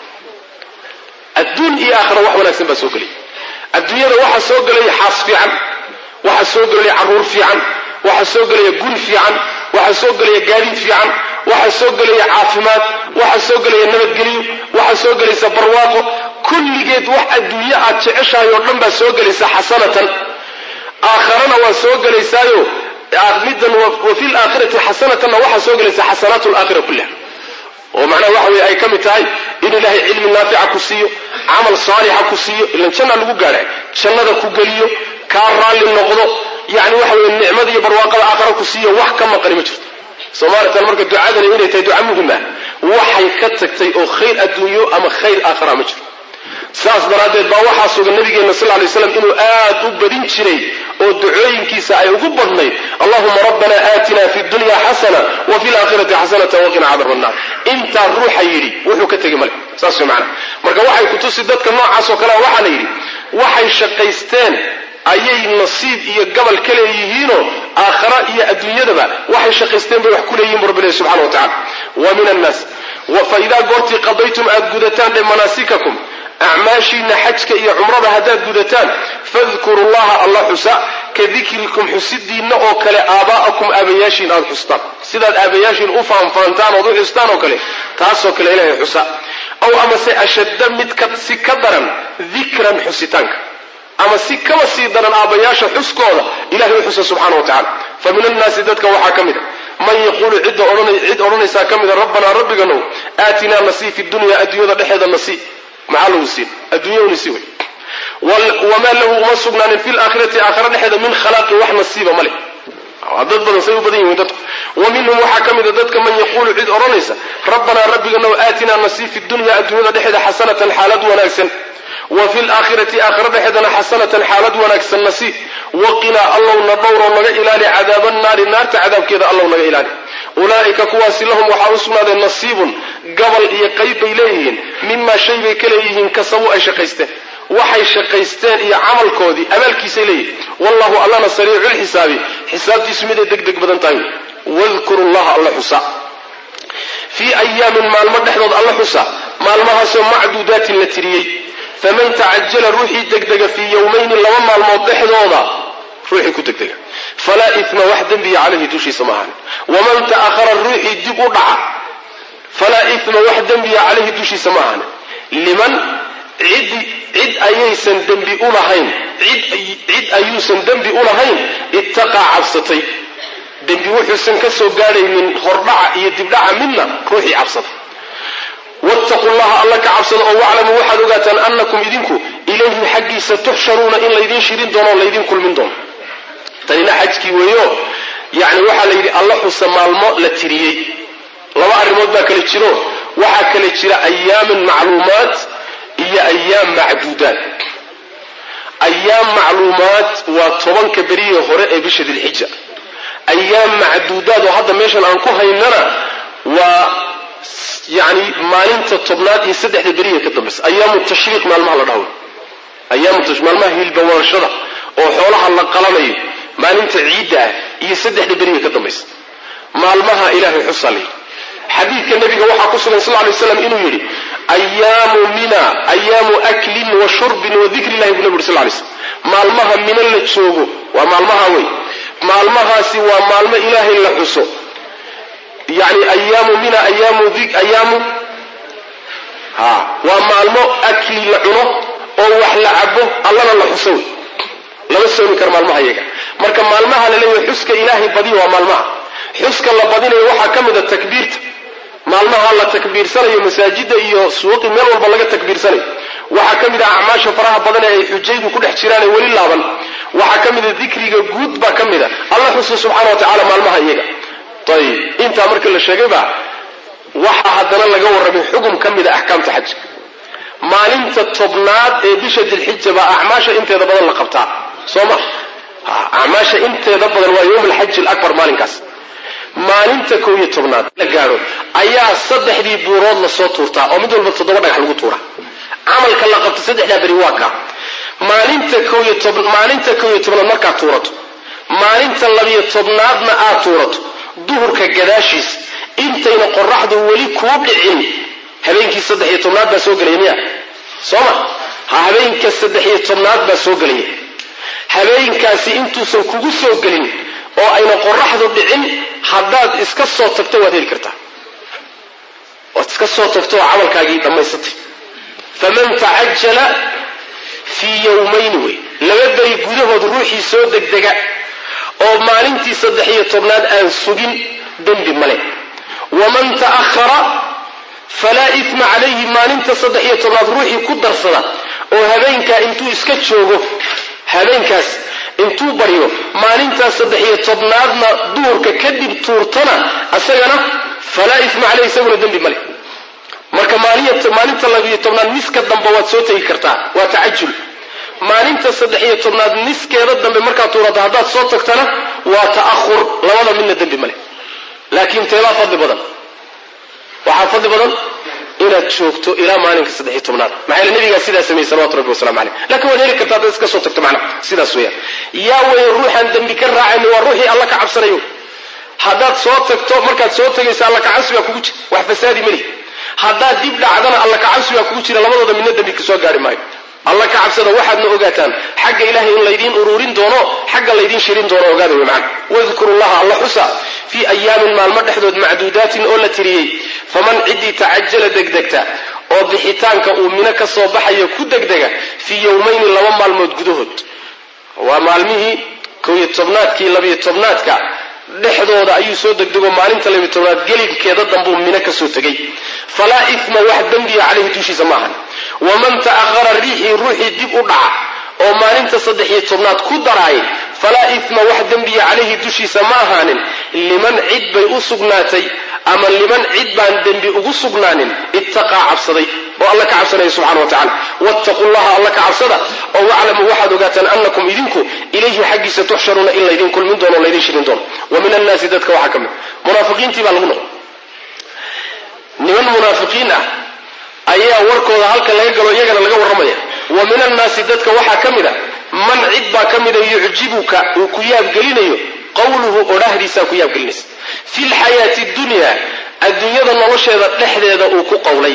adduun iyo aakhira wax wanaagsan baa soo gelaya adduunyada waxaa soo gelaya xaas fiican waxaa soo gelaya carruur fiican waxaa soo gelaya guri fiican waxaa soo gelaya gaadiid fiican waxaa soo gelaya caafimaad waxaa soo gelaya nabadgelyo waxaa soo gelaysa barwaaqo kulligeed wax adduunye aad jeceshahay oo dhan baa soo gelaysa xasanatan aakharana waa soo gelaysaayo middan wa fi laakhirati xasanatanna waxaa soo gelaysa xasanaat laakhira kullaha oo macnaha waxa weye ay ka mid tahay in ilaahay cilmi naafica ku siiyo camal saalixa ku siiyo ilan janna lagu gaadha jannada ku geliyo kaa raalli noqdo yani waxa weye nicmada iyo barwaaqada aakhara ku siiyo wax ka maqani ma jirto soomaalatan marka ducadani inay tahay duca muhim ah waxay ka tagtay oo khayr adduunyo ama khayr aakhara ma jiro saas daraaddeed baa waxaa sugan nabigeena sal lay slam inuu aad u badin jiray oo ducooyinkiisa ay ugu badnayd allahuma rabbana aatina fi dunya xasana wa fi laakhirati xasanata waqina cadab annar intaa ruuxa yidhi wuxuu ka tegey male saas way macana marka waxay kutusi dadka noocaas oo kalea waxaa la yidhi waxay shaqaysteen ayay nasiib iyo gabal ka leeyihiinoo aakhara iyo adduunyadaba waxay shaqaysteen bay wax ku leeyihin bu rabbi ilahi subxana wa tacala wa min annaas fa idaa goortii qadaytum aad gudataan dhe manaasikakum acmaashiina xajka iyo cumrada haddaad gudataan fadkuru llaha alla xusa ka dikrikum xusidiinna oo kale aabaa'akum aabayaashiin aad xustaan sidaad aabayaashiin u faanfaantaan ood u xustaan oo kale taasoo kale ilaahay xusa aw amase ashadda mid si ka daran dikran xusitaanka ama si kaba sii daran aabbayaasha xuskooda ilahay u xusa subxana wa tacala fa min annaasi dadka waxaa ka mid a man yaquulu cid odhanaysaa ka mida rabbanaa rabbiganow aatinaa nasii fi dunya adduunyada dhexeeda nasii maxaa lagu siin adduunya nasi wey wamaa lahu uma sugnaanin fi laakhirati aakhira dhexeeda min khalaaqin wax nasiiba ma leh dad badan say u badan yihiin dadku wa minhum waxaa ka mida dadka man yaquulu cid odhanaysa rabbanaa rabbiganow aatinaa nasii fi dunya adduunyada dhexeeda xasanatan xaalad wanaagsan wa fi laakhirati aakhira dhexeedana xasanatan xaalad wanaagsan nasiib waqinaa allow na dhowroo naga ilaali cadaaba naari naarta cadaabkeeda allow naga ilaali ulaa'ika kuwaasi lahum waxaa u sugnaaday nasiibun gabal iyo qayb bay leeyihiin mimaa shay bay ka leeyihiin kasabuu ay shaqaysteen waxay shaqaysteen iyo camalkoodii abaalkiisay leeyihin wallahu allana sariiculxisaabi xisaabtiisu miday deg deg badan tahay wadkuru llaha alla xusa fii ayaamin maalmo dhexdood alla xusa maalmahaasoo macduudaatin la tiriyey faman tacajala ruuxii degdega fii yowmayni laba maalmood dhexdooda ruuxii ku degdega falaa ima wax dembiya calayhi dushiisa ma ahan waman ta'ahara ruuxii dib u dhaca falaa ima wax dembiya calayhi dushiisa ma ahan liman cid cid ayaysan dembi ulahayn cid ayuusan dembi ulahayn ittaqaa cabsatay dembi wuxuusan ka soo gaadhaynin hordhaca iyo dibdhaca midna ruuxii cabsada wattaqu llaha alla ka cabsada oo waclamuu waxaad ogaataan annakum idinku ilayhi xaggiisa tuxsharuuna in laydin shirin doono o laydin kulmin doono tanina xajkii weeyo yacni waxaa la yidhi alla xusa maalmo la tiriyey laba arrimood baa kale jiro waxaa kale jira ayaamin macluumaat iyo ayaam macduudaat ayaam macluumaat waa tobanka berihii hore ee bisha dilxija ayaam macduudaad oo hadda meeshan aan ku haynana waa yani maalinta tobnaad iyo saddexda beriya ka dambaysa ayaamu tashriiq maalmaha la dhaho ayaamu maalmaha hilbawarashada oo xoolaha la qalanayo maalinta ciidda ah iyo saddexda beriya ka dambaysa maalmaha ilaahay xusaa layidhi xadiidka nabiga waxaa ku sugan sal lay slam inuu yidhi ayaamu mina ayaamu aklin wa shurbin wa dikri illahi bu nabi uri sl lay slm maalmaha mina la joogo waa maalmaha wey maalmahaasi waa maalmo ilaahay la xuso yani ayaamu mina ayaamu ayaamu ha waa maalmo akli la cuno oo wax la cabo allana la xuso wey lama soomi karo maalmaha iyaga marka maalmaha la leeyahay xuska ilaahay badiya waa maalmaha xuska la badinayo waxaa ka mid a takbiirta maalmaha la takbiirsanayo masaajida iyo suuqi meel walba laga takbiirsanayo waxaa ka mid ah acmaasha faraha badan ee ay xujaydu ku dhex jiraan ee weli laaban waxaa ka mid a dikriga guud baa ka mid a alla xusa subxana wa tacala maalmaha iyaga ayib intaa marka la sheegayba waxaa haddana laga warramay xugum ka mid a axkaamta xajka maalinta tobnaad ee bisha dilxija baa acmaasha inteeda badan la qabtaa soo ma acmaasha inteeda badan waa yowm alxaji alabar maalinkaas maalinta kow iyo tobnaad la gaadho ayaa saddexdii buurood lasoo tuurtaa oo mid walba toddoba dhagax lagu tuura camalka la qabto saddexdaa beri waa kaa maalinta kow iyo tob maalinta kow iyo tobnaad markaad tuurato maalinta labiyo tobnaadna aad tuurato duhurka gadaashiis intayna qoraxdu weli kuu dhicin habeenkii saddex iyo tobnaad baa soo gelaya miya soo ma ha habeenka saddex iyo tobnaad baa soo gelaya habeenkaasi intuusan kugu soo gelin oo ayna qoraxdu dhicin haddaad iska soo tagto waad heli kartaa waad iska soo tagto oo camalkaagii dhammaysatay faman tacajala fii yowmayni wey laba beri gudahood ruuxii soo degdega oo maalintii saddex iyo tobnaad aan sugin dembi male waman ta'ahara falaa itma calayhi maalinta saddex iyo tobnaad ruuxii ku darsada oo habeenkaa intuu iska joogo habeenkaas intuu baryo maalintaas saddex iyo tobnaadna duhurka kadib tuurtana isagana falaa isma caleyh isaguna dembi male marka maalinta labiyo tobnaad niska dambe waad soo tegi kartaa waa tacajul maalinta saddex iyo tobnaad niskeeda dambe markaad tuurato haddaad soo tagtana waa ta'ahur labada midna dembi male laakiin teebaa fadli badan waxaa fadli badan inaad joogto ilaa maalinka saddexiy tobnaad maxaa yele nabigaa sidaa sameeyey salawatu rabbi wasalamu caleyh lakin waad heli kartaa haddaad iska soo tagto macnaha sidaas weeyaan yaa weeye ruuxaan dembi ka raacayni waa ruuxii alla ka cabsanayo haddaad soo tagto markaad soo tegaysa alla kacabsi baa kugu jira wax fasaadi meli haddaad dib dhacdana alla kacabsi baa kugu jira labadooda midna dembi ka soo gaari maayo alla ka cabsada waxaadna ogaataan xagga ilahay in laydiin ururin doono xagga laydiin shirin doono ogaada wey macana wadkuru llaha alla xusa fii ayaamin maalmo dhexdood macduudaatin oo la tiriyey faman ciddii tacajala degdegta oo bixitaanka uu mino ka soo baxayo ku degdega fii yowmayni laba maalmood gudahood waa maalmihii kow iyo tobnaadkii labiyo tobnaadka dhexdooda ayuu soo degdego maalinta labiyo tobnaad gelibkeeda dambuu mino ka soo tegay falaa ifma wax dembiya caleyhi dushiisa ma ahan waman ta'ahara riixii ruuxii dib u dhaca oo maalinta saddex iyo tobnaad ku daraay falaa ifma wax dembiya calayhi dushiisa ma ahaanin liman cid bay u sugnaatay ama liman cid baan dembi ugu sugnaanin ittaqaa cabsaday oo alla ka cabsanaya subxana wa tacala wattaquu llaha alla ka cabsada oo waclamuu waxaad ogaataan anakum idinku ilayhi xaggiisa tuxsharuuna in laydin kulmin doono o laydin shirin doono wa min annaasi dadka waxaa ka mid munaafiqiintii baa lagu noqon niman munaafiqiin ah ayaa warkooda halka laga galo iyagana laga warramaya wa min annaasi dadka waxaa ka mid a man cid baa ka mida yucjibuka uu ku yaabgelinayo qawluhu odhahdiisaa ku yaabgelinaysa fi lxayaati dunya adduunyada nolosheeda dhexdeeda uu ku qawlay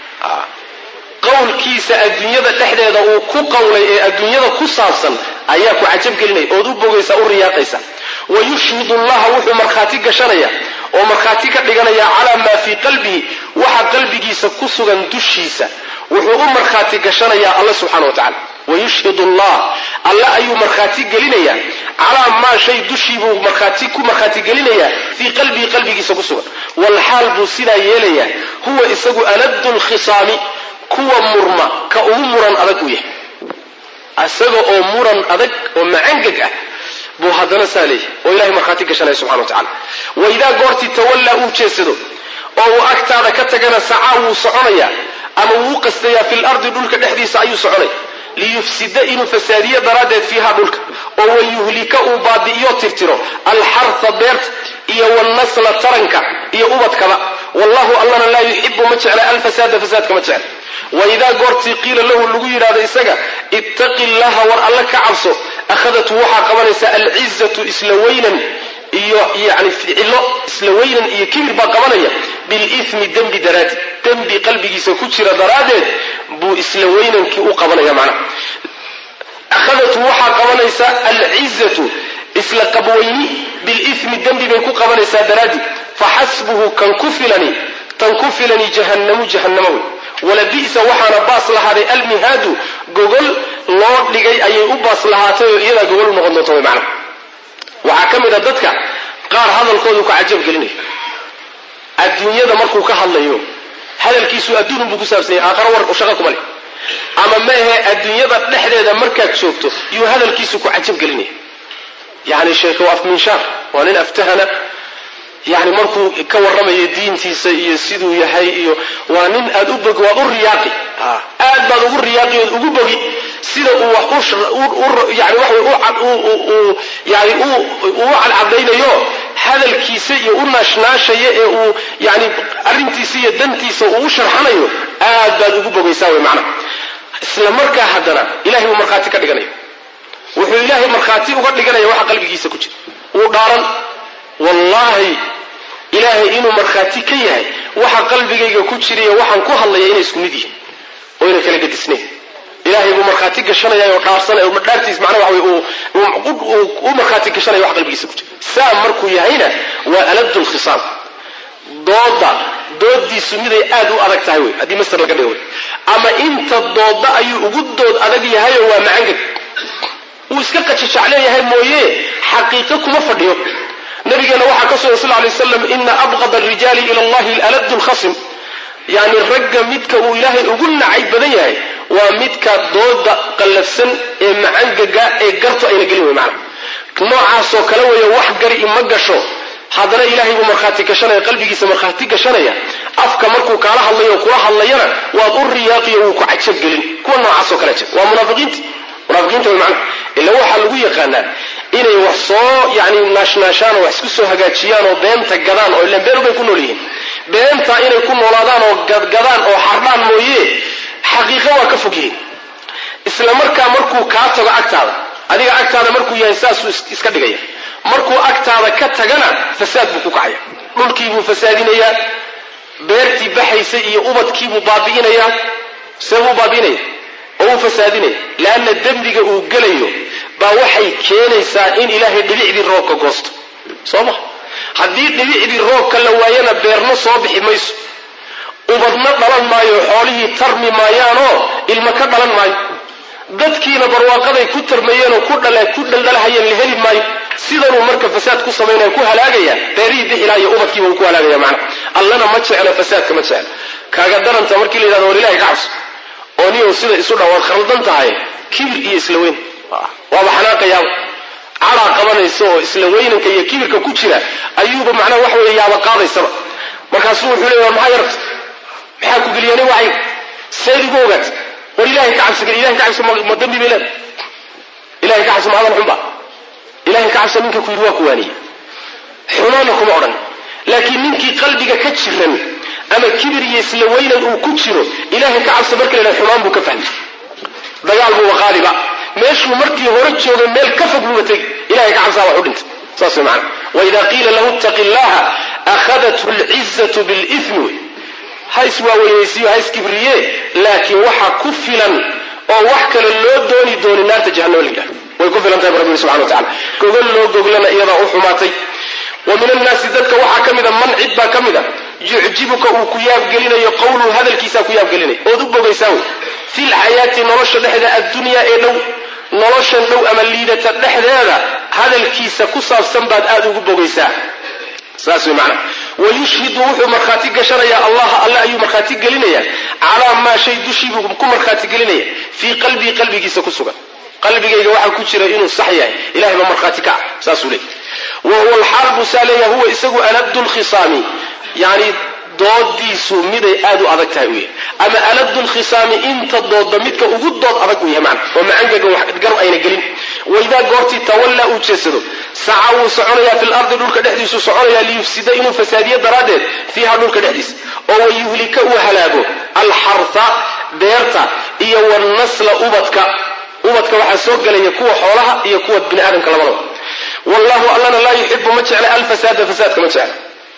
qowlkiisa adduunyada dhexdeeda uu ku qawlay ee adduunyada ku saabsan ayaa ku cajabgelinaya ood u bogaysa u riyaaqaysa wa yushhidu llaha wuxuu markhaati gashanaya oo markhaati ka dhiganaya calaa maa fii qalbihi waxa qalbigiisa ku sugan dushiisa wuxuu u markhaati gashanayaa alla subxana wa tacala wayushhid allah alle ayuu markhaati gelinayaa calaa maa shay dushiibuu markhaati ku markhaati gelinayaa fii qalbihi qalbigiisa ku sugan walxaal buu sidaa yeelayaa huwa isagu aladu lkhisaami kuwa murma ka ugu muran adag u yahay isaga oo muran adag oo macangeg ah buu haddana saa leeyahay oo ilahay markhaati gashanaya subxana wa tacala waidaa goortii tawallaa uu jeedsado oo uu agtaada ka tagana sacaa wuu soconayaa ama wuu qastayaa fi lardi dhulka dhexdiisa ayuu soconaya liyufsida inuu fasaadiyo daraaddeed fiiha dhulka oo wayuhlika uu baabi'iyo tirtiro alxarha beerta iyo wannasla taranka iyo ubadkaba wallahu allana laa yuxibu ma jecla alfasaada fasaadka ma jecla waidaa goortii qiila lahu lagu yidhahdo isaga ittaqi llaha war alle ka cabso akhadatu waxaa qabanaysa alcizatu isla weynan iyo yani ficilo isla weynan iyo kibir baa qabanaya bilithmi dembi daraaddi dembi qalbigiisa ku jira daraaddeed buu isla weynankii u qabanaya macnaha akhadatu waxaa qabanaysa alcizatu isla qabweyni bilithmi dembi bay ku qabanaysaa daraaddi faxasbuhu kan ku filani tan ku filani jahannamu jahannamo wey walabi'sa waxaana baas lahaaday almihaadu gogol loo dhigay ayay u baas lahaatay oo iyadaa gogol u noqon doonta way macnaha waxaa ka mid a dadka qaar hadalkoodu ka cajab gelinaya adduunyada markuu ka hadlayo hadalkiisu adduunun buu ku saabsan yahay aakharo war shaqo kuma leh ama maehe adduunyada dhexdeeda markaad joogto yuu hadalkiisu ku cajab gelinaya yani sheeko afminshaar waa nin aftahana yani markuu ka warramayo diintiisa iyo siduu yahay iyo waa nin aad u bogi waad u riyaaqi aad baad ugu riyaaqi ood ugu bogi sida uu wax yani waxa yani uu cadcadaynayo hadalkiisa iyo u naashnaashaya ee uu yani arrintiisa iyo dantiisa uu u sharxanayo aad baad ugu bogaysaa wey macnaha isla markaa haddana ilahay uu markhaati ka dhiganaya wuxuu ilaahay markhaati uga dhiganaya waxa qalbigiisa ku jira wuu dhaaran wallaahi ilaahay inuu markhaati ka yahay waxa qalbigayga ku jirayo waxaan ku hadlaya inay isku mid yihiin oo inay kala gadisnayn ilahay buu markhaati gashanaya oo dhaarsanaya dhaartiis macnaha waxa wey u markhaati gashanaya waxa qalbigiisa ku jira saa markuu yahayna waa aladu lkhisaam dooda doodiisu miday aad u adag tahay wey haddii master laga dhigo wey ama inta dooda ayuu ugu dood adag yahayoo waa macangeg wuu iska qajajacleeyahay mooye xaqiiqo kuma fadhiyo nabigeena waxaa ka sugan sal lay waslam ina abqad arijaali ila allahi aladu lkhasim yani ragga midka uu ilaahay ugu nacay badan yahay waa midka dooda qallafsan ee macangaga ee gartu ayna gelin wey macana noocaasoo kale weeye wax gari ima gasho haddana ilaahay buu markhaati gashanaya qalbigiisa markhaati gashanaya afka markuu kaala hadlayo kula hadlayana waad u riyaaqiyo wuu ku cajab gelin kuwa noocaasoo kale jir waa munaafiqiinta munaafiqiinta way macana ila waxaa lagu yaqaanaa inay wax soo yani naashnaashaan oo wax isku soo hagaajiyaan oo beenta gadaan oo ilan been bay ku nool yihiin beenta inay ku noolaadaan oo gadgadaan oo xardhaan mooye xaqiiqo waa ka fog yihiin isla markaa markuu kaa tago agtaada adiga agtaada markuu yahay saasuu iska dhigaya markuu agtaada ka tagana fasaad buu ku kacaya dhulkiibuu fasaadinayaa beertii baxaysa iyo ubadkiibuu baabi'inayaa see buu baabi'inaya oo uu fasaadinaya leanna dembiga uu gelayo baa waxay keenaysaa in ilaahay dhibicdii roobka goosto soo ma haddii dhibicdii roobka la waayana beerno soo bixi mayso ubadna dhalan maayo xoolihii tarmi maayaanoo ilma ka dhalan maayo dadkiina barwaaqaday ku tarmayeenoo ku dhaldhalahayeen la heli maayo sidanuu marka fasaad ku samaynaya ku halaagaya beerihii bixilaa iyo ubadkiiba uu ku halaagaya macna allana ma jeclo fasaadka ma jeclo kaaga daranta markii la yidhahdo war ilahay ka cabso oo niyow sida isu dha waad khaldan tahay kibir iyo isla weyn waaba xanaaqayaaba cadaa qabanaysa oo isla weynanka iyo kibirka ku jira ayuuba macnaha waxa weeye yaaba qaadaysaba markaasuu wuxuu leey war maxaa yarta maxaa ku geliyani wacay seed igu ogaat war ilahay ka cabsi gel ilahay ka cabsi ma dambi bay leedahay ilahay ka cabsi ma hadal xunba ilahay ka cabsa ninka ku yidhi waa ku waaniyey xumaana kuma odhan laakiin ninkii qalbiga ka jiran ama kibir iyo isla weynan uu ku jiro ilahay ka cabsa marka la xumaan buu ka fahmay dagaal buuba qaadiba meeshuu markii hore joogay meel ka fog buuba tegi ilahay ka cabsaa wax u dhintay saas way macana waida qiila lahu ittaqi illaha akhadathu lcizatu bilithmi wey ha iswaaweynaysiyo ha iskibriye laakiin waxa ku filan oo wax kale loo dooni dooni naarta jahannama la yidhahdo way ku filan tahay bu rabbi subxana wa tacala gogol loo goglana iyadaa u xumaatay wa min annaasi dadka waxaa ka mida man cid baa ka mida yucjibuka uu ku yaabgelinayo qawluhu hadalkiisaa ku yaabgelinaya ood u bogaysaa wey fi lxayaati nolosha dhexda addunyaa ee dhow noloshan dhow ama liidata dhexdeeda hadalkiisa ku saabsan baad aada ugu bogaysaa saas wey macana wayushhidu wuxuu markhaati gashanayaa allaha alle ayuu markhaati gelinaya calaa maa shay dushiibuu ku markhaati gelinaya fii qalbii qalbigiisa ku sugan qalbigayga waxaa ku jira inuu sax yahay ilahay baa markhaati ka ah saasuu leey wa huwa alxaal buu saa leeyaha huwa isagu alabdu lkhisaami yani doodiisu miday aad u adag tahay u yahay ama alabdu lkhisaami inta doodda midka ugu dood adag uu yahay macna oo macangaga wax gar ayna gelin waidaa goortii tawallaa uu jeedsado saca wuu soconayaa fi lardi dhulka dhexdiisuu soconayaa liyufsida inuu fasaadiyo daraaddeed fiiha dhulka dhexdiisa oo wayuhlika uu halaago alxarha beerta iyo wannasla ubadka ubadka waxaa soo gelaya kuwa xoolaha iyo kuwa bini aadamka labadaba wallahu allana laa yuxibu ma jecla alfasaada fasaadka ma jecla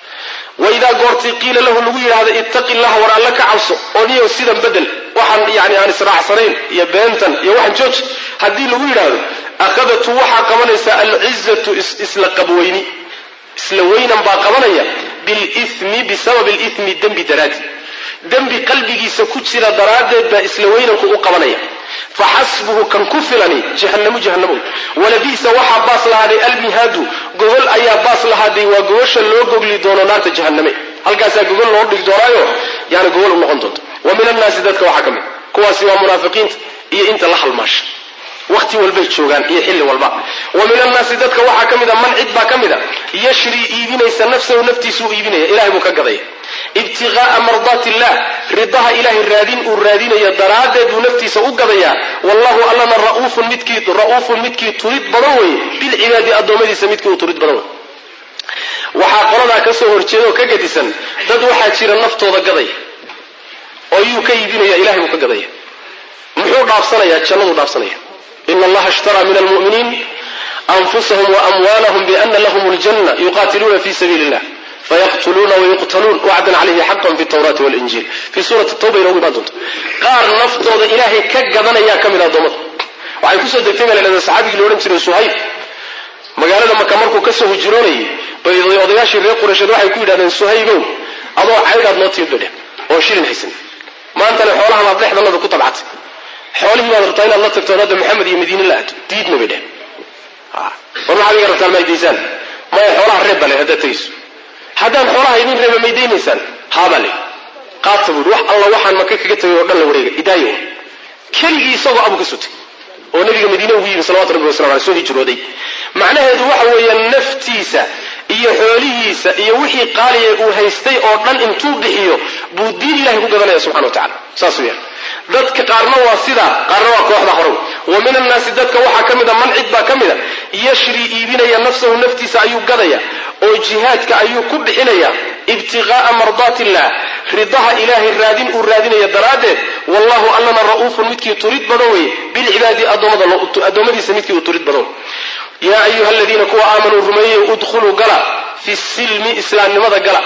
waidaa goortii qiila lahu lagu yidhaahdo ittaqi llaha war alle ka cabso oo niyow sidan bedel waxaan yani aan israacsanayn iyo beentan iyo waxaan jooji haddii lagu yidhaahdo akhadatu waxaa qabanaysa alcizatu isla qabweyni isla weynan baa qabanaya bilimi bisababi limi dembi daraadi dembi qalbigiisa ku jira daraaddeed baa isla weynanku u qabanaya faxasbuhu kan ku filani jahanamu jahanamo walabi'sa waxaa baas lahaaday almihaadu gogol ayaa baas lahaaday waa gogosha loo gogli doono naarta jahaname halkaasaa gogol loo dhigi doonaayo yani gogol u noqon doonto wa min annaasi dadka waxaa ka mid kuwaasi waa munaafiqiinta iyo inta la halmaasha waqti walbay joogaan iyo xilli walba wa min annaasi dadka waxaa ka mida man cid baa ka mida yashrii iibinaysa nafsahu naftiisuu iibinaya ilahay buu ka gadaya ibtiqaa'a mardaati illah ridaha ilahay raadin uu raadinayo daraaddeed buu naftiisa u gadayaa wallahu allana ra'uufun midkii ra'uufun midkii turid badan weeye bilcibaadi addoommadiisa midkii uu turid badan wey waxaa qoladaa ka soo horjeeda oo ka gadisan dad waxaa jira naftooda gadaya oo yuu ka iibinaya ilahay buu ka gadaya muxuu dhaafsanayaa jannaduu dhaafsanaya ina allaha ishtaraa min almu'miniin anfusahum waamwaalahum biana lahum ljanna yuqaatiluuna fi sabiili illah fayaqtuluuna wayuqtaluun wacdan calayhi xaqan fi tawraati walinjiil fii suurati tawba inoogu imaan doonto qaar naftooda ilaahay ka gadanayaa ka mid a addoommada waxay kusoo degtay baa la dhahda saxaabigii la odhan jiray suhayb magaalada maka markuu kasoo hijroonayay bay odayaashii reer quraysheed waxay ku yidhahdeen suhaybow adoo caydhaad noo timid bay dheh oo shilin haysan maantana xoolahan aad dhexdanada ku tabcatay xoolihii baad rabtaa inaad la tagto hadda maxamed iyo madiine la aado diidna bay dheh war maxaad iga rabtaan maydaysaan maya xoolaha reeb baa le haddaad tegayso haddaan xoolaha idin reeba maydaynaysaan haabaa le qaata buui wax alla waxaan maka kaga tagay oo dhan la wareega idaayo keligii isagoo abu ka sutay oo nabiga madiine ugu yimi salawatu rabbi wasalam aleh soo hijrooday macnaheedu waxa weeye naftiisa iyo xoolihiisa iyo wixii qaaliya uu haystay oo dhan intuu bixiyo buu diin ilahay ku gadanaya subxana wa tacala saas weeyaan dadka qaarna waa sidaa qaarna waa kooxda horow wa min annaasi dadka waxaa ka mid a man cid baa ka mid a yashrii iibinaya nafsahu naftiisa ayuu gadaya oo jihaadka ayuu ku bixinaya ibtiqaa'a mardaati illah ridaha ilaahay raadin uu raadinaya daraaddeed wallahu allana ra'uufun midkii turid badan weeye bilcibaadi addoommadiisa midkii uu turid badan wey yaa ayuha aladiina kuwa aamanuu rumeeyey udkhuluu gala fi silmi islaamnimada gala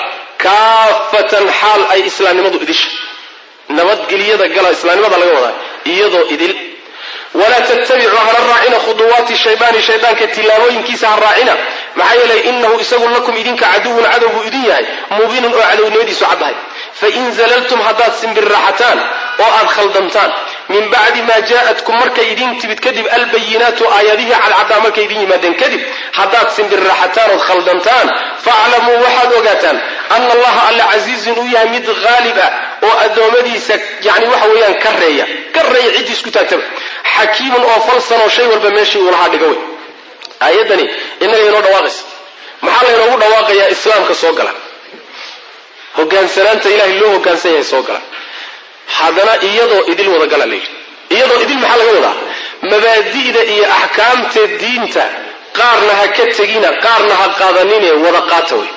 kaafatan xaal ay islaamnimadu idisha nabadgelyada gala islaamnimada laga wadaa iyadoo idil walaa tattabicuu hana raacina khuduwaati shaydaani shaydaanka tilaabooyinkiisa ha raacina maxaa yeelay inahu isagu lakum idinka caduwun cadow buu idin yahay mubiinun oo cadownimadiisu caddahay fain zalaltum haddaad simbirraxataan oo aad khaldantaan min bacdi maa jaa'atkum markay idin timid kadib albayinaatu aayadihii cadcaddaa markay idin yimaadeen kadib haddaad simbirraxataan ood khaldantaan faaclamuu waxaad ogaataan ana allaha alla casiizun uu yahay mid haalib ah oo addoommadiisa yani waxa weeyaan ka reeya ka reeya ciddii isku taagtaba xakiimun oo falsan oo shay walba meeshii uu lahaa dhiga wey aayaddani innaga inoo dhawaaqaysa maxaa laynoogu dhawaaqayaa islaamka soo gala hogaansanaanta ilahay loo hogaansan yahay soo gala haddana iyadoo idil wadagala layidhi iyadoo idil maxaa laga wadaa mabaadi'da iyo axkaamta diinta qaarna ha ka tegina qaarna ha qaadanine wada qaata wey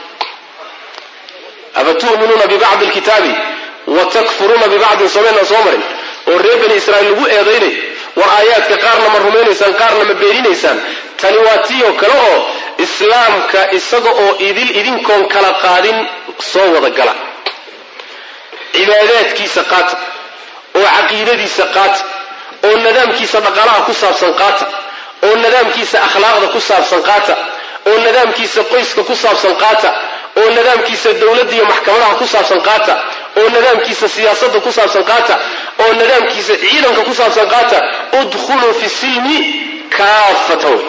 afatu'minuuna bibacdi alkitaabi wa takfuruuna bibacdin somayna soo marin oo reer bani israa'iil lagu eedaynayo war aayaadka qaarna ma rumaynaysaan qaarna ma beeninaysaan tani waa tii oo kale oo islaamka isaga oo idil idinkoon kala qaadin soo wada gala cibaadaadkiisa qaata oo caqiidadiisa qaata oo nidaamkiisa dhaqaalaha ku saabsan qaata oo nidaamkiisa akhlaaqda ku saabsan qaata oo nidaamkiisa qoyska ku saabsan qaata oo nidaamkiisa dowladda iyo maxkamadaha ku saabsan qaata oo nidaamkiisa siyaasadda ku saabsan qaata oo nidaamkiisa ciidanka ku saabsan qaata udkhuluu fi silmi kaafata wey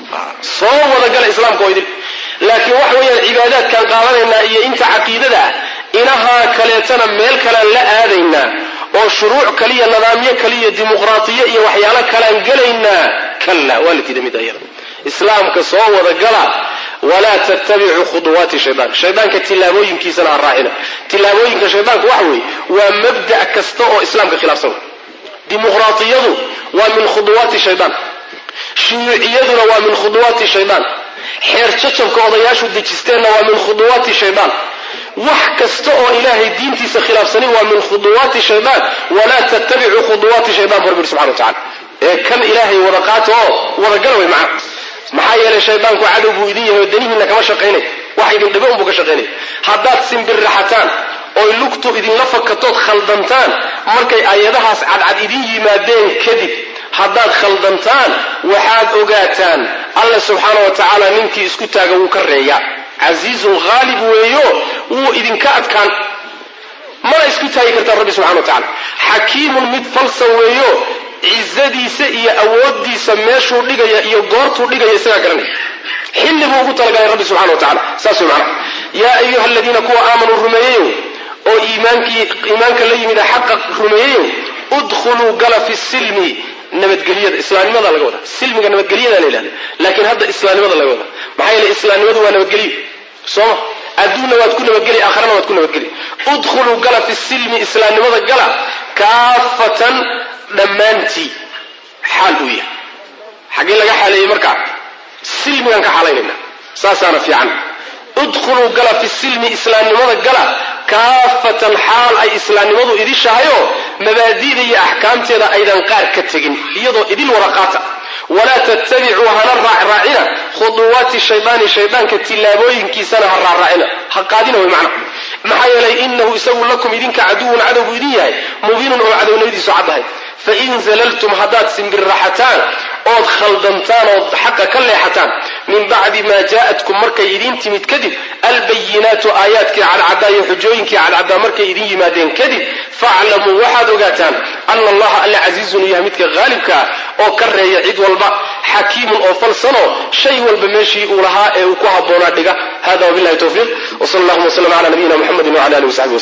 soo wadagala islaamka oo idin laakiin waxa weeyaan cibaadaadkaan qaadanaynaa iyo inta caqiidada ah inahaa kaleetana meel kalean la aadaynaa oo shuruuc kaliya nidaamyo kaliya dimuqraatiyo iyo waxyaalo kalean gelaynaa kalla waa la diiday mid ayada islaamka soo wadagala walaa tattabicuu khuduwaati shaydaan shaydaanka tillaabooyinkiisana ha raacina tillaabooyinka shaydaanka waxa weeye waa mabda' kasta oo islaamka khilaafsan dimuqraatiyadu waa min khuduwaati shaydaan shuyuuciyaduna waa min khuduwaati shaydaan xeer jajabka odayaashu dejisteenna waa min khuduwaati shaydaan wax kasta oo ilaahay diintiisa khilaafsanin waa min khuduwaati shaydaan walaa tattabicuu khuduwaati shaydaan barbir subxana wa tacala ee kan ilaahay wada qaata oo wadagala way macna maxaa yeelay shaydaanku cadow buu idin yahay oo danihiinna kama shaqaynay wax idin dhibo unbuu ka shaqaynaya haddaad simbirraxataan oy lugtu idinla fakatood khaldantaan markay aayadahaas cadcad idin yimaadeen kadib haddaad khaldantaan waxaad ogaataan alla subxaana wa tacaala ninkii isku taaga wuu ka reeyaa casiizun haalib weeyo wuu idinka adkaan mana isku taagi kartaan rabbi subxana wa tacala xakiimun mid falsan weeyo cizadiisa iyo awoodiisa meeshuu dhigaya iyo goortuu dhigaya isagaa garanaya xilli buu ugu talagalay rabbi subxana wa tacala saas wey macana yaa ayuha aladiina kuwa aamanuu rumeeyeyow oo iimaankii iimaanka la yimida xaqa rumeeyeyow udkhuluu gala fi silmi nabadgelyada islaamnimada laga wadaa silmiga nabadgelyada la yidhahda laakiin hadda islaamnimada laga wadaa maxaa yeele islaamnimadu waa nabadgelyo sooma adduunna waad ku nabadgeli aakharana waad ku nabadgeli udkhuluu gala fi silmi islaamnimada gala kaafatan dhammaantii xaal uu yahay xaggee laga xaaleeyey markaa silmigaan ka xaalaynayna saasaana fiican udkhuluu gala fi silmi islaamnimada gala kaafatan xaal ay islaamnimadu idishahayoo mabaadi'da iyo axkaamteeda aydan qaar ka tegin iyadoo idil wada qaata walaa tattabicuu hana raacraacina khuduwaati shaydaani shaydaanka tillaabooyinkiisana ha raacraacina ha qaadina way macna maxaa yeelay inahu isagu lakum idinka caduwun cadow buu idin yahay mubiinun oo cadownimadiisu caddahay fain zalaltum haddaad simbirraxataan ood khaldantaan ood xaqa ka leexataan min bacdi maa jaa'atkum markay idiin timid kadib albayinaatu aayaadkii cadcaddaa iyo xujooyinkii cadcaddaa markay idin yimaadeen kadib faaclamuu waxaad ogaataan ana allaha alla casiizun yahay midka haalibka ah oo ka reeya cid walba xakiimun oo falsanoo shay walba meeshii uu lahaa ee uu ku habboonaa dhiga hada wabillahi towfiiq wsal allahuma wslm cala nabiyina muxamedi wcala alihi wasaxbi